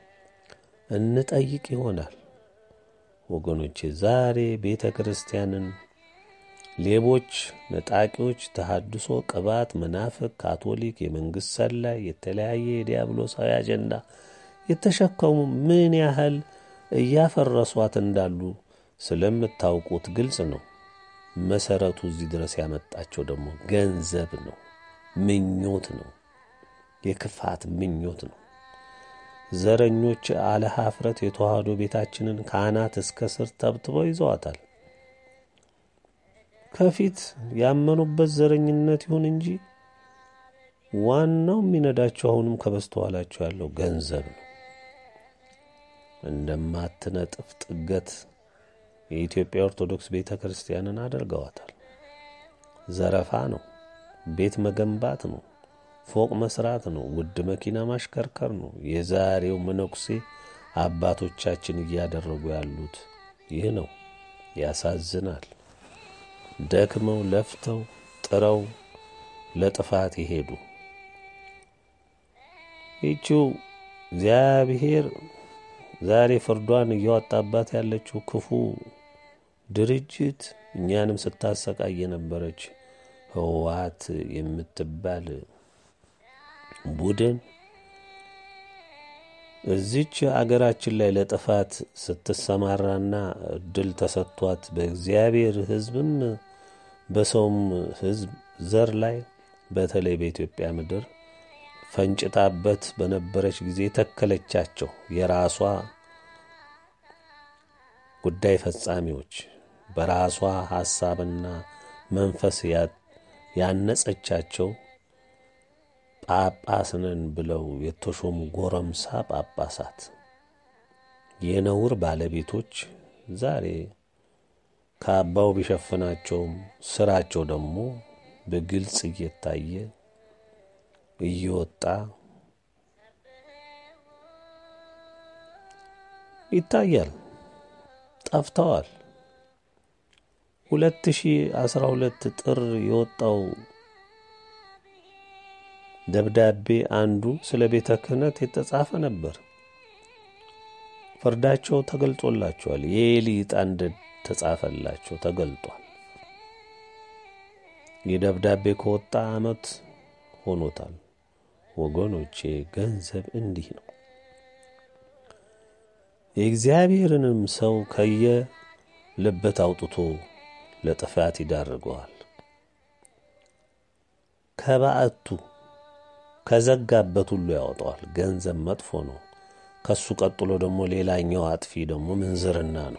እንጠይቅ ይሆናል። ወገኖቼ ዛሬ ቤተ ክርስቲያንን ሌቦች፣ ነጣቂዎች፣ ተሐድሶ፣ ቅባት፣ መናፍቅ፣ ካቶሊክ፣ የመንግሥት ሰላይ፣ የተለያየ የዲያብሎሳዊ አጀንዳ የተሸከሙ ምን ያህል እያፈረሷት እንዳሉ ስለምታውቁት ግልጽ ነው። መሰረቱ እዚህ ድረስ ያመጣቸው ደግሞ ገንዘብ ነው፣ ምኞት ነው፣ የክፋት ምኞት ነው። ዘረኞች አለ ኀፍረት የተዋህዶ ቤታችንን ከአናት እስከ ስር ተብትበው ይዘዋታል። ከፊት ያመኑበት ዘረኝነት ይሁን እንጂ ዋናው የሚነዳቸው አሁንም ከበስተኋላቸው ያለው ገንዘብ ነው። እንደማትነጥፍ ጥገት የኢትዮጵያ ኦርቶዶክስ ቤተ ክርስቲያንን አድርገዋታል። ዘረፋ ነው፣ ቤት መገንባት ነው፣ ፎቅ መስራት ነው፣ ውድ መኪና ማሽከርከር ነው። የዛሬው መነኩሴ አባቶቻችን እያደረጉ ያሉት ይህ ነው። ያሳዝናል። ደክመው ለፍተው ጥረው ለጥፋት ይሄዱ ይቺው እግዚአብሔር ዛሬ ፍርዷን እያወጣባት ያለችው ክፉ ድርጅት እኛንም ስታሰቃይ የነበረች ህወሓት የምትባል ቡድን እዚች አገራችን ላይ ለጥፋት ስትሰማራና እድል ተሰጥቷት በእግዚአብሔር ሕዝብም በሰውም ሕዝብ ዘር ላይ በተለይ በኢትዮጵያ ምድር ፈንጭታበት በነበረች ጊዜ ተከለቻቸው የራሷ ጉዳይ ፈጻሚዎች በራሷ ሐሳብና መንፈስ ያነጸቻቸው ጳጳስ ነን ብለው የተሾሙ ጎረምሳ ጳጳሳት የነውር ባለቤቶች ዛሬ ከአባው ቢሸፍናቸውም ስራቸው ደግሞ በግልጽ እየታየ እየወጣ ይታያል። ጠፍተዋል። ሁለት ሺህ አስራ ሁለት ጥር የወጣው ደብዳቤ አንዱ ስለ ቤተ ክህነት የተጻፈ ነበር። ፍርዳቸው ተገልጾላቸዋል። የኤሊ ዕጣ እንደተጻፈላቸው ተገልጧል። ይህ ደብዳቤ ከወጣ ዓመት ሆኖታል። ወገኖቼ ገንዘብ እንዲህ ነው። የእግዚአብሔርንም ሰው ከየልበት አውጥቶ ለጥፋት ይዳርገዋል። ከባዕቱ ከዘጋበት ሁሉ ያወጣዋል። ገንዘብ መጥፎ ነው። ከሱ ቀጥሎ ደግሞ ሌላኛው አጥፊ ደግሞ ምንዝርና ነው።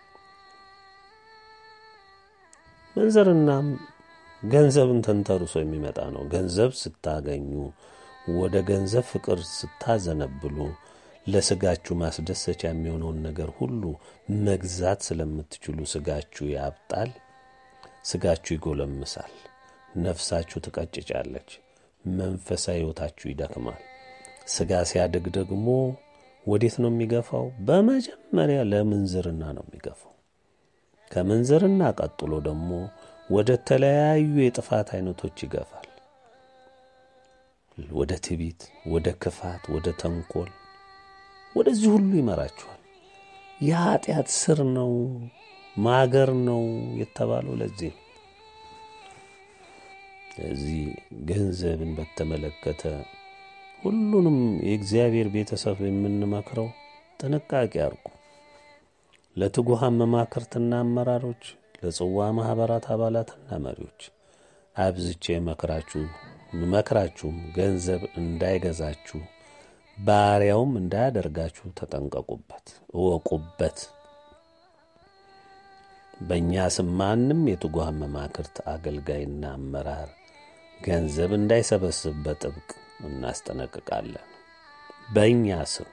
ምንዝርናም ገንዘብን ተንተርሶ የሚመጣ ነው። ገንዘብ ስታገኙ፣ ወደ ገንዘብ ፍቅር ስታዘነብሉ ለስጋችሁ ማስደሰቻ የሚሆነውን ነገር ሁሉ መግዛት ስለምትችሉ ስጋችሁ ያብጣል፣ ስጋችሁ ይጎለምሳል፣ ነፍሳችሁ ትቀጭጫለች፣ መንፈሳዊ ሕይወታችሁ ይደክማል። ስጋ ሲያድግ ደግሞ ወዴት ነው የሚገፋው? በመጀመሪያ ለምንዝርና ነው የሚገፋው። ከምንዝርና ቀጥሎ ደግሞ ወደ ተለያዩ የጥፋት አይነቶች ይገፋል። ወደ ትዕቢት፣ ወደ ክፋት፣ ወደ ተንኮል፣ ወደዚህ ሁሉ ይመራችኋል። የኃጢአት ስር ነው ማገር ነው የተባለው ለዚህ ነው። እዚህ ገንዘብን በተመለከተ ሁሉንም የእግዚአብሔር ቤተሰብ የምንመክረው ጥንቃቄ አርጉ። ለትጉሃን መማክርትና አመራሮች፣ ለጽዋ ማኅበራት አባላትና መሪዎች አብዝቼ መክራችሁ መክራችሁም ገንዘብ እንዳይገዛችሁ ባሪያውም እንዳያደርጋችሁ ተጠንቀቁበት፣ እወቁበት። በእኛ ስም ማንም የትጉሃን መማክርት አገልጋይና አመራር ገንዘብ እንዳይሰበስብ በጥብቅ እናስጠነቅቃለን። በእኛ ስም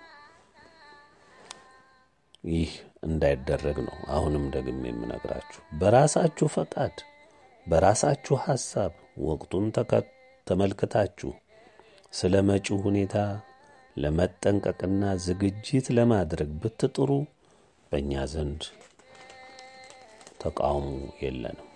ይህ እንዳይደረግ ነው። አሁንም ደግሜ የምነግራችሁ በራሳችሁ ፈቃድ፣ በራሳችሁ ሐሳብ ወቅቱን ተመልክታችሁ ስለ መጪው ሁኔታ ለመጠንቀቅና ዝግጅት ለማድረግ ብትጥሩ በእኛ ዘንድ ተቃውሞ የለንም።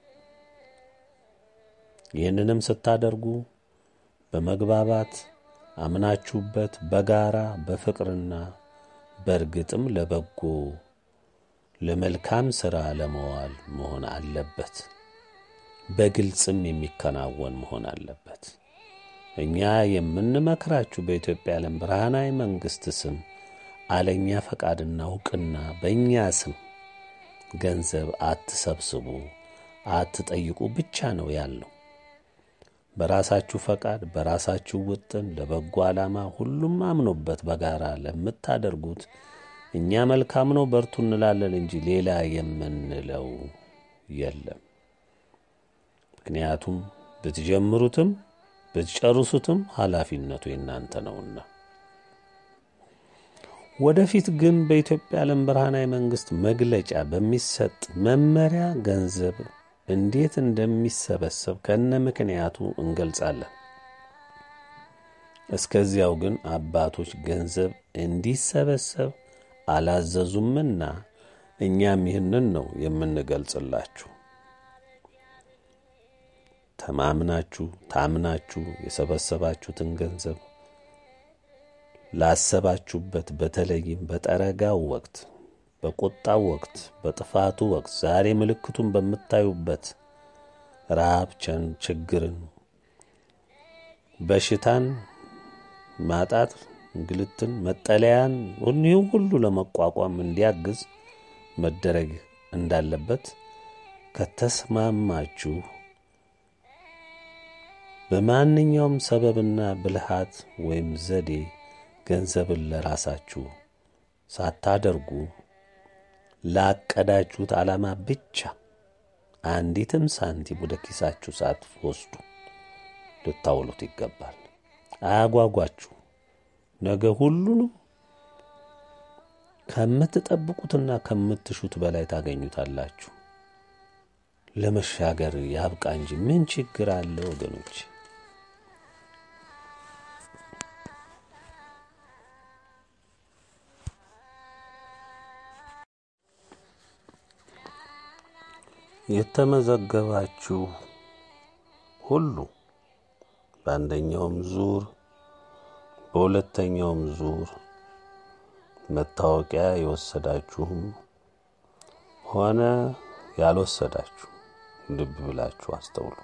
ይህንንም ስታደርጉ በመግባባት አምናችሁበት በጋራ በፍቅርና በእርግጥም ለበጎ ለመልካም ሥራ ለመዋል መሆን አለበት። በግልጽም የሚከናወን መሆን አለበት። እኛ የምንመክራችሁ በኢትዮጵያ ዓለም ብርሃናዊ መንግሥት ስም አለኛ ፈቃድና እውቅና በእኛ ስም ገንዘብ አትሰብስቡ፣ አትጠይቁ ብቻ ነው ያለው። በራሳችሁ ፈቃድ በራሳችሁ ውጥን ለበጎ ዓላማ ሁሉም አምኖበት በጋራ ለምታደርጉት እኛ መልካም ነው በርቱ እንላለን እንጂ ሌላ የምንለው የለም። ምክንያቱም ብትጀምሩትም ብትጨርሱትም ኃላፊነቱ የእናንተ ነውና። ወደፊት ግን በኢትዮጵያ ዓለም ብርሃናዊ መንግሥት መግለጫ በሚሰጥ መመሪያ ገንዘብ እንዴት እንደሚሰበሰብ ከነ ምክንያቱ እንገልጻለን። እስከዚያው ግን አባቶች ገንዘብ እንዲሰበሰብ አላዘዙምና እኛም ይህንን ነው የምንገልጽላችሁ። ተማምናችሁ ታምናችሁ የሰበሰባችሁትን ገንዘብ ላሰባችሁበት በተለይም በጠረጋው ወቅት በቁጣው ወቅት በጥፋቱ ወቅት ዛሬ ምልክቱን በምታዩበት ረሃብ፣ ችግርን፣ በሽታን፣ ማጣት፣ እንግልትን፣ መጠለያን ይህ ሁሉ ለመቋቋም እንዲያግዝ መደረግ እንዳለበት ከተስማማችሁ በማንኛውም ሰበብና ብልሃት ወይም ዘዴ ገንዘብን ለራሳችሁ ሳታደርጉ ላቀዳችሁት ዓላማ ብቻ አንዲትም ሳንቲም ወደ ኪሳችሁ ሳትወስዱ ልታውሉት ይገባል። አያጓጓችሁ። ነገ ሁሉንም ከምትጠብቁትና ከምትሹት በላይ ታገኙታላችሁ። ለመሻገር ያብቃ እንጂ ምን ችግር አለ ወገኖች? የተመዘገባችሁ ሁሉ በአንደኛውም ዙር በሁለተኛውም ዙር መታወቂያ የወሰዳችሁም ሆነ ያልወሰዳችሁ ልብ ብላችሁ አስተውሉ።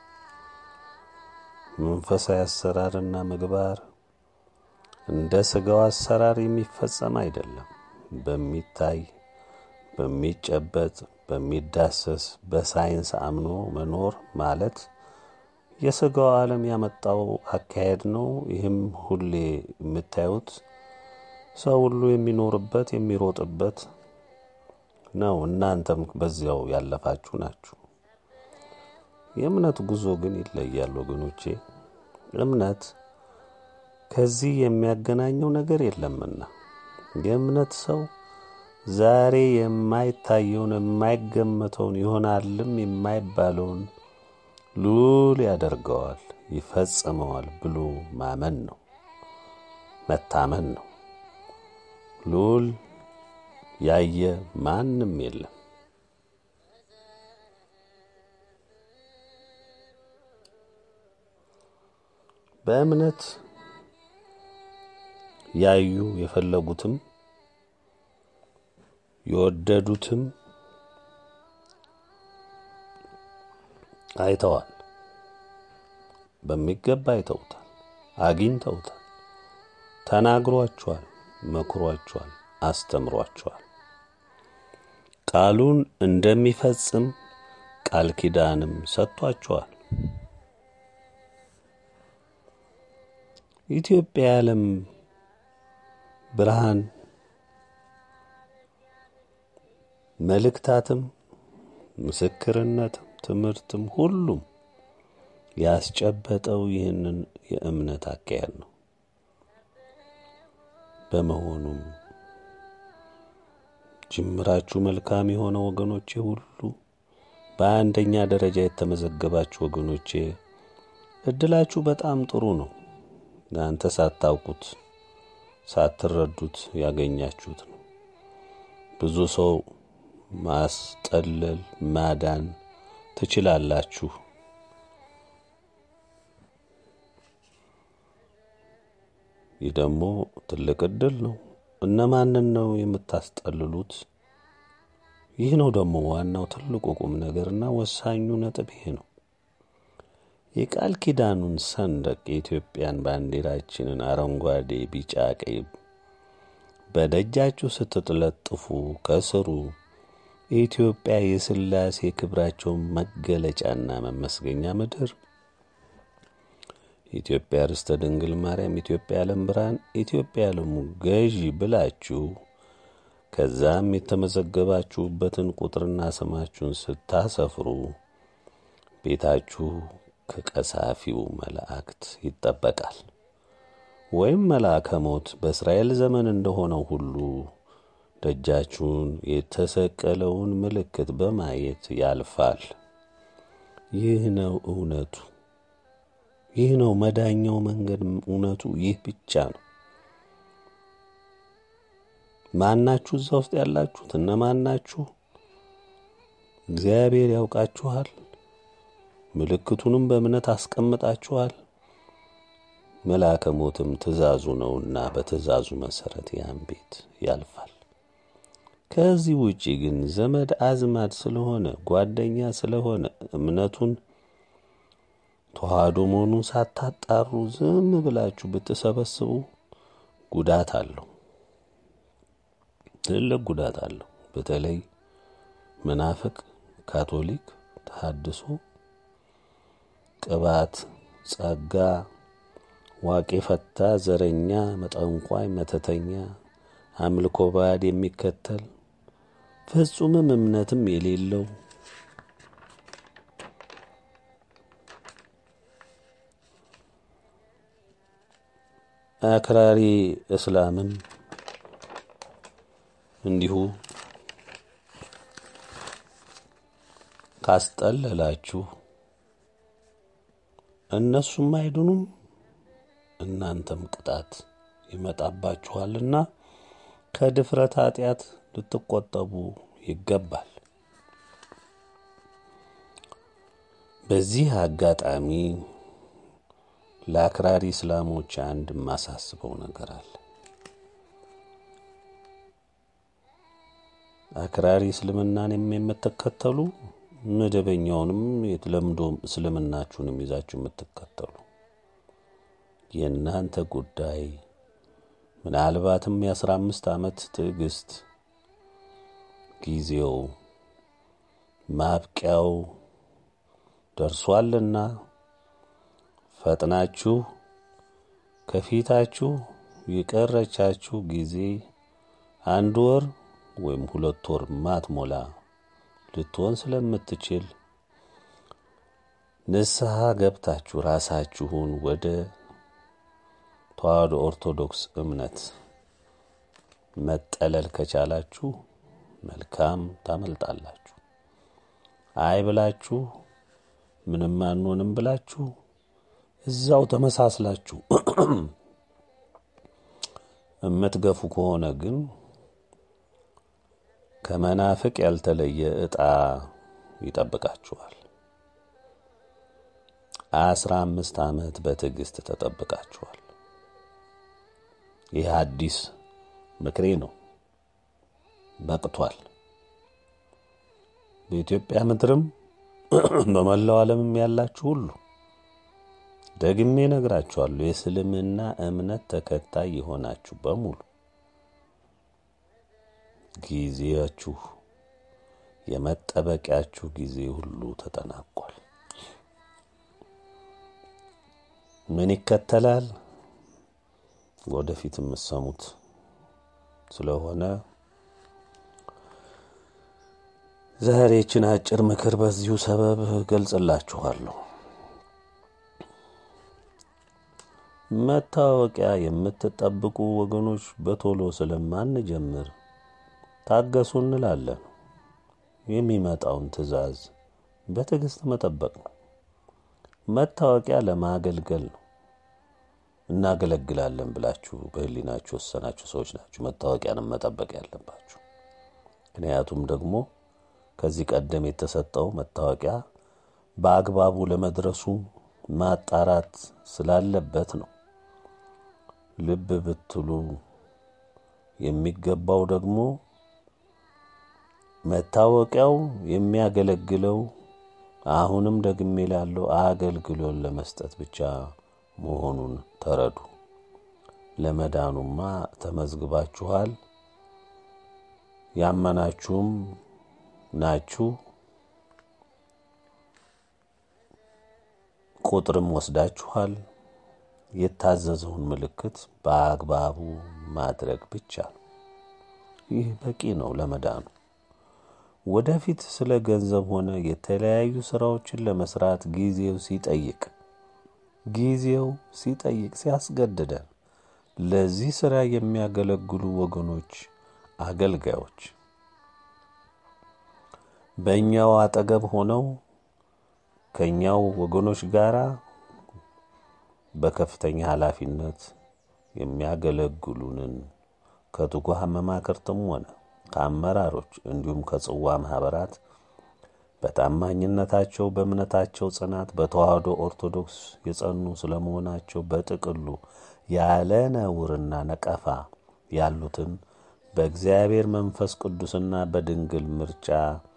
መንፈሳዊ አሰራርና ምግባር እንደ ሥጋው አሰራር የሚፈጸም አይደለም። በሚታይ በሚጨበጥ በሚዳሰስ በሳይንስ አምኖ መኖር ማለት የሥጋው ዓለም ያመጣው አካሄድ ነው። ይህም ሁሌ የምታዩት ሰው ሁሉ የሚኖርበት የሚሮጥበት ነው። እናንተም በዚያው ያለፋችሁ ናችሁ። የእምነት ጉዞ ግን ይለያል ወገኖቼ። እምነት ከዚህ የሚያገናኘው ነገር የለምና የእምነት ሰው ዛሬ የማይታየውን የማይገመተውን ይሆናልም የማይባለውን ሉል ያደርገዋል፣ ይፈጽመዋል ብሎ ማመን ነው፣ መታመን ነው። ሉል ያየ ማንም የለም። በእምነት ያዩ የፈለጉትም የወደዱትም አይተዋል። በሚገባ አይተውታል፣ አግኝተውታል፣ ተናግሯቸዋል፣ መክሯቸዋል፣ አስተምሯቸዋል። ቃሉን እንደሚፈጽም ቃል ኪዳንም ሰጥቷቸዋል። ኢትዮጵያ የዓለም ብርሃን መልእክታትም ምስክርነትም ትምህርትም ሁሉም ያስጨበጠው ይህንን የእምነት አካሄድ ነው። በመሆኑም ጅምራችሁ መልካም የሆነ ወገኖቼ ሁሉ በአንደኛ ደረጃ የተመዘገባችሁ ወገኖቼ እድላችሁ በጣም ጥሩ ነው። እናንተ ሳታውቁት ሳትረዱት ያገኛችሁት ነው። ብዙ ሰው ማስጠለል ማዳን ትችላላችሁ። ይህ ደግሞ ትልቅ እድል ነው። እነማንን ነው የምታስጠልሉት? ይህ ነው ደግሞ ዋናው ትልቁ ቁም ነገርና ወሳኙ ነጥብ ይሄ ነው። የቃል ኪዳኑን ሰንደቅ የኢትዮጵያን ባንዲራችንን አረንጓዴ፣ ቢጫ፣ ቀይ በደጃችሁ ስትጥለጥፉ ከስሩ የኢትዮጵያ የሥላሴ ክብራቸው መገለጫና መመስገኛ ምድር ኢትዮጵያ ርስተ ድንግል ማርያም፣ ኢትዮጵያ የዓለም ብርሃን፣ ኢትዮጵያ የዓለሙ ገዢ ብላችሁ ከዛም የተመዘገባችሁበትን ቁጥርና ስማችሁን ስታሰፍሩ ቤታችሁ ከቀሳፊው መላእክት ይጠበቃል። ወይም መልአከ ሞት በእስራኤል ዘመን እንደሆነው ሁሉ ደጃችሁን የተሰቀለውን ምልክት በማየት ያልፋል። ይህ ነው እውነቱ። ይህ ነው መዳኛው መንገድ። እውነቱ ይህ ብቻ ነው። ማናችሁ? እዛ ውስጥ ያላችሁት እነማናችሁ? እግዚአብሔር ያውቃችኋል። ምልክቱንም በእምነት አስቀምጣችኋል። መልአከ ሞትም ትእዛዙ ነውና በትእዛዙ መሰረት ያን ቤት ያልፋል። ከዚህ ውጪ ግን ዘመድ አዝማድ ስለሆነ ጓደኛ ስለሆነ እምነቱን ተዋህዶ መሆኑን ሳታጣሩ ዝም ብላችሁ ብትሰበስቡ ጉዳት አለው፣ ትልቅ ጉዳት አለው። በተለይ መናፍቅ፣ ካቶሊክ፣ ተሐድሶ፣ ቅባት፣ ጸጋ፣ ዋቄ ፈታ፣ ዘረኛ፣ መጠንቋይ፣ መተተኛ፣ አምልኮ ባዕድ የሚከተል ፍጹምም እምነትም የሌለው አክራሪ እስላምም እንዲሁ ካስጠለላችሁ እነሱም አይድኑም፣ እናንተም ቅጣት ይመጣባችኋልና ከድፍረት ኃጢአት ልትቆጠቡ ይገባል። በዚህ አጋጣሚ ለአክራሪ እስላሞች አንድ የማሳስበው ነገር አለ። አክራሪ እስልምናን የምትከተሉ መደበኛውንም የተለምዶ እስልምናችሁንም ይዛችሁ የምትከተሉ የእናንተ ጉዳይ ምናልባትም የአስራ አምስት ዓመት ትዕግስት ጊዜው ማብቂያው ደርሷልና ፈጥናችሁ ከፊታችሁ የቀረቻችሁ ጊዜ አንድ ወር ወይም ሁለት ወር ማትሞላ ልትሆን ስለምትችል ንስሐ ገብታችሁ ራሳችሁን ወደ ተዋህዶ ኦርቶዶክስ እምነት መጠለል ከቻላችሁ መልካም ታመልጣላችሁ። አይ ብላችሁ ምንም አንሆንም ብላችሁ እዛው ተመሳስላችሁ የምትገፉ ከሆነ ግን ከመናፍቅ ያልተለየ ዕጣ ይጠብቃችኋል። አስራ አምስት ዓመት በትዕግስት ተጠብቃችኋል። ይህ አዲስ ምክሬ ነው። በቅቷል። በኢትዮጵያ ምድርም በመላው ዓለምም ያላችሁ ሁሉ ደግሜ ነግራችኋለሁ። የእስልምና እምነት ተከታይ የሆናችሁ በሙሉ ጊዜያችሁ የመጠበቂያችሁ ጊዜ ሁሉ ተጠናቋል። ምን ይከተላል? ወደፊት የምትሰሙት ስለሆነ ዛሬ ይችን አጭር ምክር በዚሁ ሰበብ ገልጽላችኋለሁ። መታወቂያ የምትጠብቁ ወገኖች በቶሎ ስለማንጀምር ታገሱ እንላለን። የሚመጣውን ትዕዛዝ በትዕግስት መጠበቅ ነው። መታወቂያ ለማገልገል ነው። እናገለግላለን ብላችሁ በሕሊናችሁ ወሰናችሁ ሰዎች ናችሁ መታወቂያንም መጠበቅ ያለባችሁ። ምክንያቱም ደግሞ ከዚህ ቀደም የተሰጠው መታወቂያ በአግባቡ ለመድረሱ ማጣራት ስላለበት ነው። ልብ ብትሉ የሚገባው ደግሞ መታወቂያው የሚያገለግለው አሁንም ደግሜ ላለው አገልግሎን ለመስጠት ብቻ መሆኑን ተረዱ። ለመዳኑማ ተመዝግባችኋል፣ ያመናችሁም ናችሁ። ቁጥርም ወስዳችኋል። የታዘዘውን ምልክት በአግባቡ ማድረግ ብቻ ነው። ይህ በቂ ነው ለመዳኑ። ወደፊት ስለ ገንዘብ ሆነ የተለያዩ ስራዎችን ለመስራት ጊዜው ሲጠይቅ ጊዜው ሲጠይቅ ሲያስገድደን ለዚህ ስራ የሚያገለግሉ ወገኖች አገልጋዮች በእኛው አጠገብ ሆነው ከእኛው ወገኖች ጋር በከፍተኛ ኃላፊነት የሚያገለግሉንን ከትጉሃን መማክርትም ሆነ ከአመራሮች እንዲሁም ከጽዋ ማኅበራት በታማኝነታቸው በእምነታቸው ጽናት በተዋህዶ ኦርቶዶክስ የጸኑ ስለመሆናቸው በጥቅሉ ያለ ነውርና ነቀፋ ያሉትን በእግዚአብሔር መንፈስ ቅዱስና በድንግል ምርጫ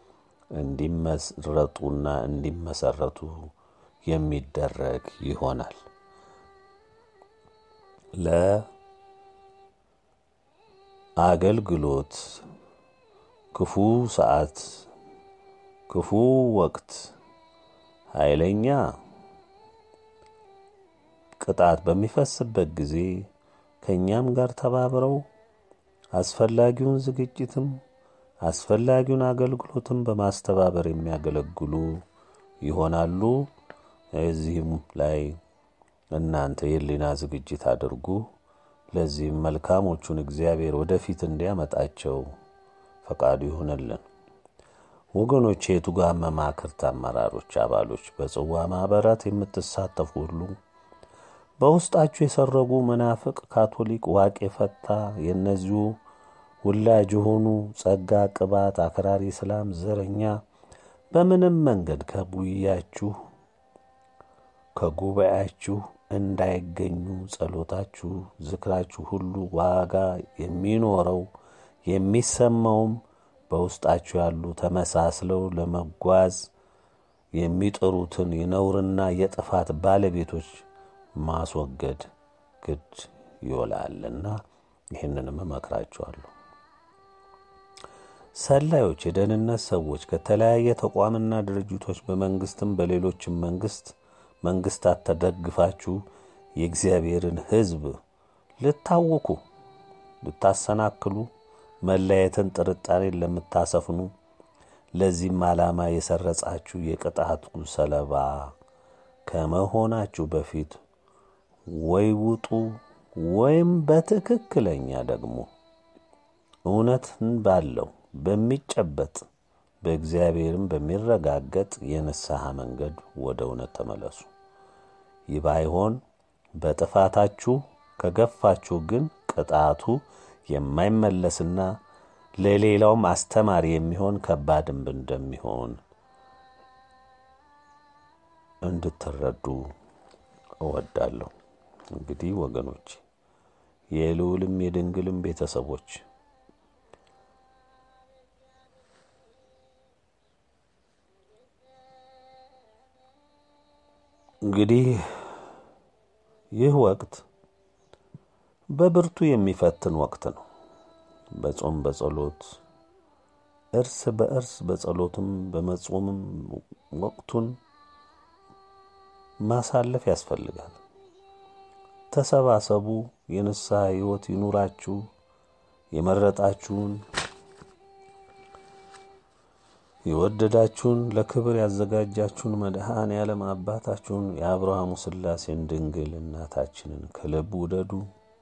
እንዲመረጡና እንዲመሰረቱ የሚደረግ ይሆናል። ለአገልግሎት ክፉ ሰዓት፣ ክፉ ወቅት፣ ኃይለኛ ቅጣት በሚፈስበት ጊዜ ከእኛም ጋር ተባብረው አስፈላጊውን ዝግጅትም አስፈላጊውን አገልግሎትም በማስተባበር የሚያገለግሉ ይሆናሉ። እዚህም ላይ እናንተ የሕሊና ዝግጅት አድርጉ። ለዚህም መልካሞቹን እግዚአብሔር ወደፊት እንዲያመጣቸው ፈቃዱ ይሆንልን። ወገኖች፣ የትጉሃን መማክርት አመራሮች፣ አባሎች፣ በጽዋ ማኅበራት የምትሳተፉ ሁሉ በውስጣችሁ የሰረጉ መናፍቅ፣ ካቶሊክ፣ ዋቄ ፈታ የእነዚሁ ውላጅ የሆኑ ጸጋ፣ ቅባት፣ አክራሪ እስላም፣ ዘረኛ በምንም መንገድ ከቡያችሁ ከጉባኤያችሁ እንዳይገኙ ጸሎታችሁ፣ ዝክራችሁ ሁሉ ዋጋ የሚኖረው የሚሰማውም በውስጣችሁ ያሉ ተመሳስለው ለመጓዝ የሚጥሩትን የነውርና የጥፋት ባለቤቶች ማስወገድ ግድ ይውላልና ይህንንም እመክራችኋለሁ። ሰላዮች፣ የደህንነት ሰዎች ከተለያየ ተቋምና ድርጅቶች በመንግስትም በሌሎችም መንግስት መንግስታት ተደግፋችሁ የእግዚአብሔርን ሕዝብ ልታውኩ፣ ልታሰናክሉ፣ መለያየትን፣ ጥርጣሬን ለምታሰፍኑ ለዚህም ዓላማ የሰረጻችሁ የቅጣቱ ሰለባ ከመሆናችሁ በፊት ወይ ውጡ ወይም በትክክለኛ ደግሞ እውነትን ባለው በሚጨበጥ በእግዚአብሔርም በሚረጋገጥ የንስሐ መንገድ ወደ እውነት ተመለሱ። ይህ ባይሆን በጥፋታችሁ ከገፋችሁ ግን ቅጣቱ የማይመለስና ለሌላውም አስተማሪ የሚሆን ከባድም እንደሚሆን እንድትረዱ እወዳለሁ። እንግዲህ ወገኖች የልዑልም የድንግልም ቤተሰቦች እንግዲህ ይህ ወቅት በብርቱ የሚፈትን ወቅት ነው። በጾም በጸሎት እርስ በእርስ በጸሎትም በመጾምም ወቅቱን ማሳለፍ ያስፈልጋል። ተሰባሰቡ። የንስሐ ሕይወት ይኑራችሁ። የመረጣችሁን የወደዳችሁን ለክብር ያዘጋጃችሁን መድኃኔ ዓለም አባታችሁን የአብርሃሙ ሥላሴን ድንግል እናታችንን ከልብ ውደዱ።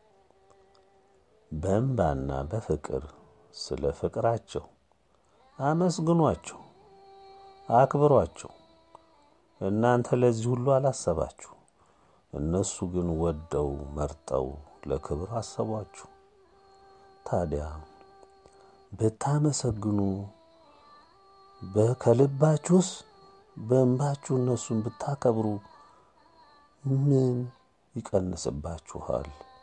በእንባና በፍቅር ስለ ፍቅራቸው አመስግኗቸው፣ አክብሯቸው። እናንተ ለዚህ ሁሉ አላሰባችሁ፣ እነሱ ግን ወደው መርጠው ለክብር አሰቧችሁ። ታዲያ ብታመሰግኑ ከልባችሁስ በእንባችሁ እነሱን ብታከብሩ ምን ይቀንስባችኋል?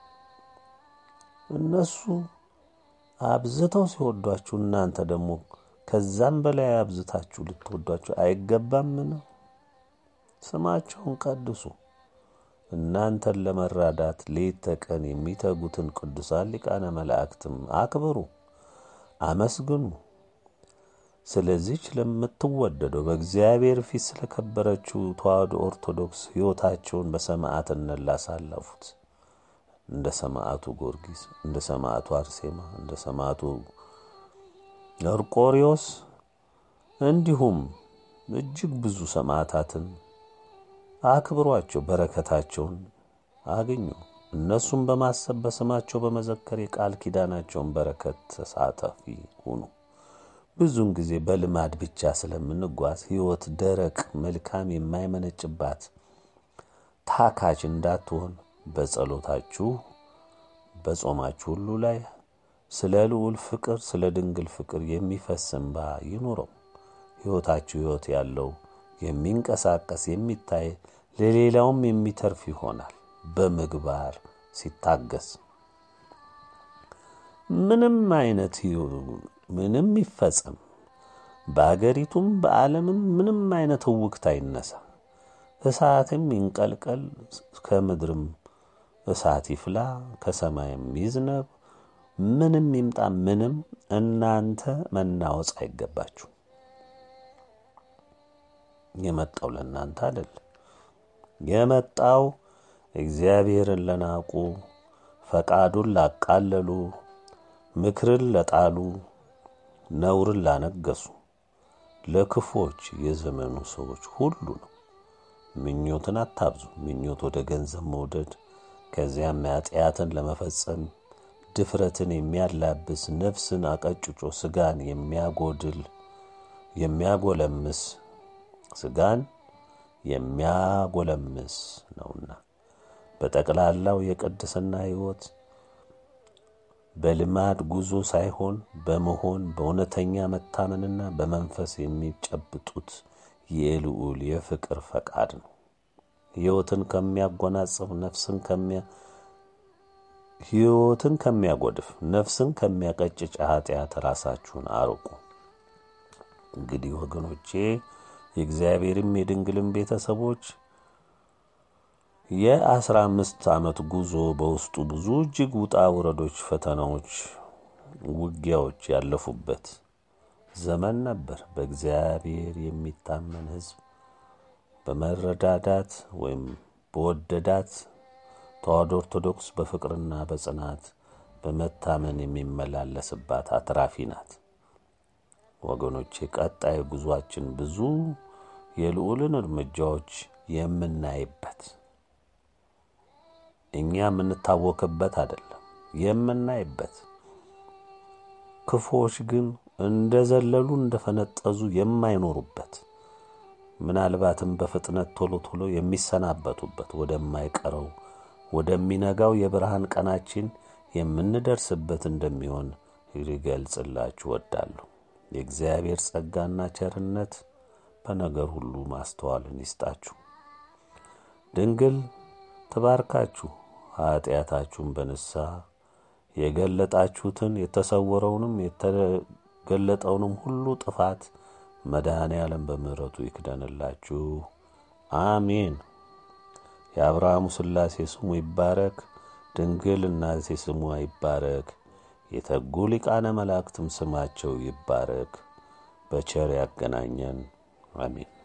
እነሱ አብዝተው ሲወዷችሁ እናንተ ደግሞ ከዛም በላይ አብዝታችሁ ልትወዷችሁ አይገባምን? ስማቸውን ቀድሱ። እናንተን ለመራዳት ሌት ተቀን የሚተጉትን ቅዱሳን ሊቃነ መላእክትም አክብሩ፣ አመስግኑ። ስለዚች ለምትወደደው በእግዚአብሔር ፊት ስለከበረችው ተዋሕዶ ኦርቶዶክስ ሕይወታቸውን በሰማዕትነት ላሳለፉት እንደ ሰማዕቱ ጊዮርጊስ፣ እንደ ሰማዕቱ አርሴማ፣ እንደ ሰማዕቱ መርቆሪዎስ እንዲሁም እጅግ ብዙ ሰማዕታትን አክብሯቸው፣ በረከታቸውን አግኙ። እነሱም በማሰብ በስማቸው በመዘከር የቃል ኪዳናቸውን በረከት ተሳታፊ ሁኑ። ብዙውን ጊዜ በልማድ ብቻ ስለምንጓዝ ሕይወት ደረቅ፣ መልካም የማይመነጭባት ታካች እንዳትሆን በጸሎታችሁ በጾማችሁ ሁሉ ላይ ስለ ልዑል ፍቅር፣ ስለ ድንግል ፍቅር የሚፈስ እንባ ይኑረው። ሕይወታችሁ ሕይወት ያለው የሚንቀሳቀስ የሚታይ ለሌላውም የሚተርፍ ይሆናል። በምግባር ሲታገስ ምንም አይነት ምንም ይፈጸም፣ በአገሪቱም በዓለምም ምንም አይነት እውክት አይነሳ፣ እሳትም ይንቀልቀል፣ ከምድርም እሳት ይፍላ፣ ከሰማይም ይዝነብ፣ ምንም ይምጣ ምንም፣ እናንተ መናወጽ አይገባችሁ። የመጣው ለእናንተ አይደል። የመጣው እግዚአብሔርን ለናቁ፣ ፈቃዱን ላቃለሉ፣ ምክርን ለጣሉ፣ ነውርን ላነገሱ፣ ለክፎች የዘመኑ ሰዎች ሁሉ ነው። ምኞትን አታብዙ። ምኞት ወደ ገንዘብ መውደድ፣ ከዚያም ኃጢአትን ለመፈጸም ድፍረትን የሚያላብስ ነፍስን አቀጭጮ ስጋን የሚያጎድል የሚያጎለምስ ስጋን የሚያጎለምስ ነውና በጠቅላላው የቅድስና ሕይወት በልማድ ጉዞ ሳይሆን በመሆን በእውነተኛ መታመንና በመንፈስ የሚጨብጡት የልዑል የፍቅር ፈቃድ ነው። ሕይወትን ከሚያጎናጽፍ ነፍስን ከሚያ ሕይወትን ከሚያጎድፍ ነፍስን ከሚያቀጭጭ ኃጢአት ራሳችሁን አርቁ። እንግዲህ ወገኖቼ የእግዚአብሔርም የድንግልም ቤተሰቦች የአስራ አምስት ዓመት ጉዞ በውስጡ ብዙ እጅግ ውጣ ውረዶች፣ ፈተናዎች፣ ውጊያዎች ያለፉበት ዘመን ነበር። በእግዚአብሔር የሚታመን ሕዝብ በመረዳዳት ወይም በወደዳት ተዋሕዶ ኦርቶዶክስ በፍቅርና በጽናት በመታመን የሚመላለስባት አትራፊ ናት። ወገኖቼ ቀጣይ ጉዟችን ብዙ የልዑልን እርምጃዎች የምናይበት እኛ የምንታወክበት አይደለም፣ የምናይበት ክፉዎች ግን እንደ ዘለሉ እንደ ፈነጠዙ የማይኖሩበት ምናልባትም በፍጥነት ቶሎ ቶሎ የሚሰናበቱበት ወደማይቀረው ወደሚነጋው የብርሃን ቀናችን የምንደርስበት እንደሚሆን ሊገልጽላችሁ ወዳለሁ። የእግዚአብሔር ጸጋና ቸርነት በነገር ሁሉ ማስተዋልን ይስጣችሁ። ድንግል ትባርካችሁ። ኃጢአታችሁን በንስሐ የገለጣችሁትን የተሰወረውንም የተገለጠውንም ሁሉ ጥፋት መድኃኔ ዓለም በምሕረቱ ይክደንላችሁ። አሜን። የአብርሃሙ ሥላሴ ስሙ ይባረክ። ድንግል እናቴ ስሟ ይባረክ። የተጉ ሊቃነ መላእክትም ስማቸው ይባረክ። በቸር ያገናኘን። አሜን።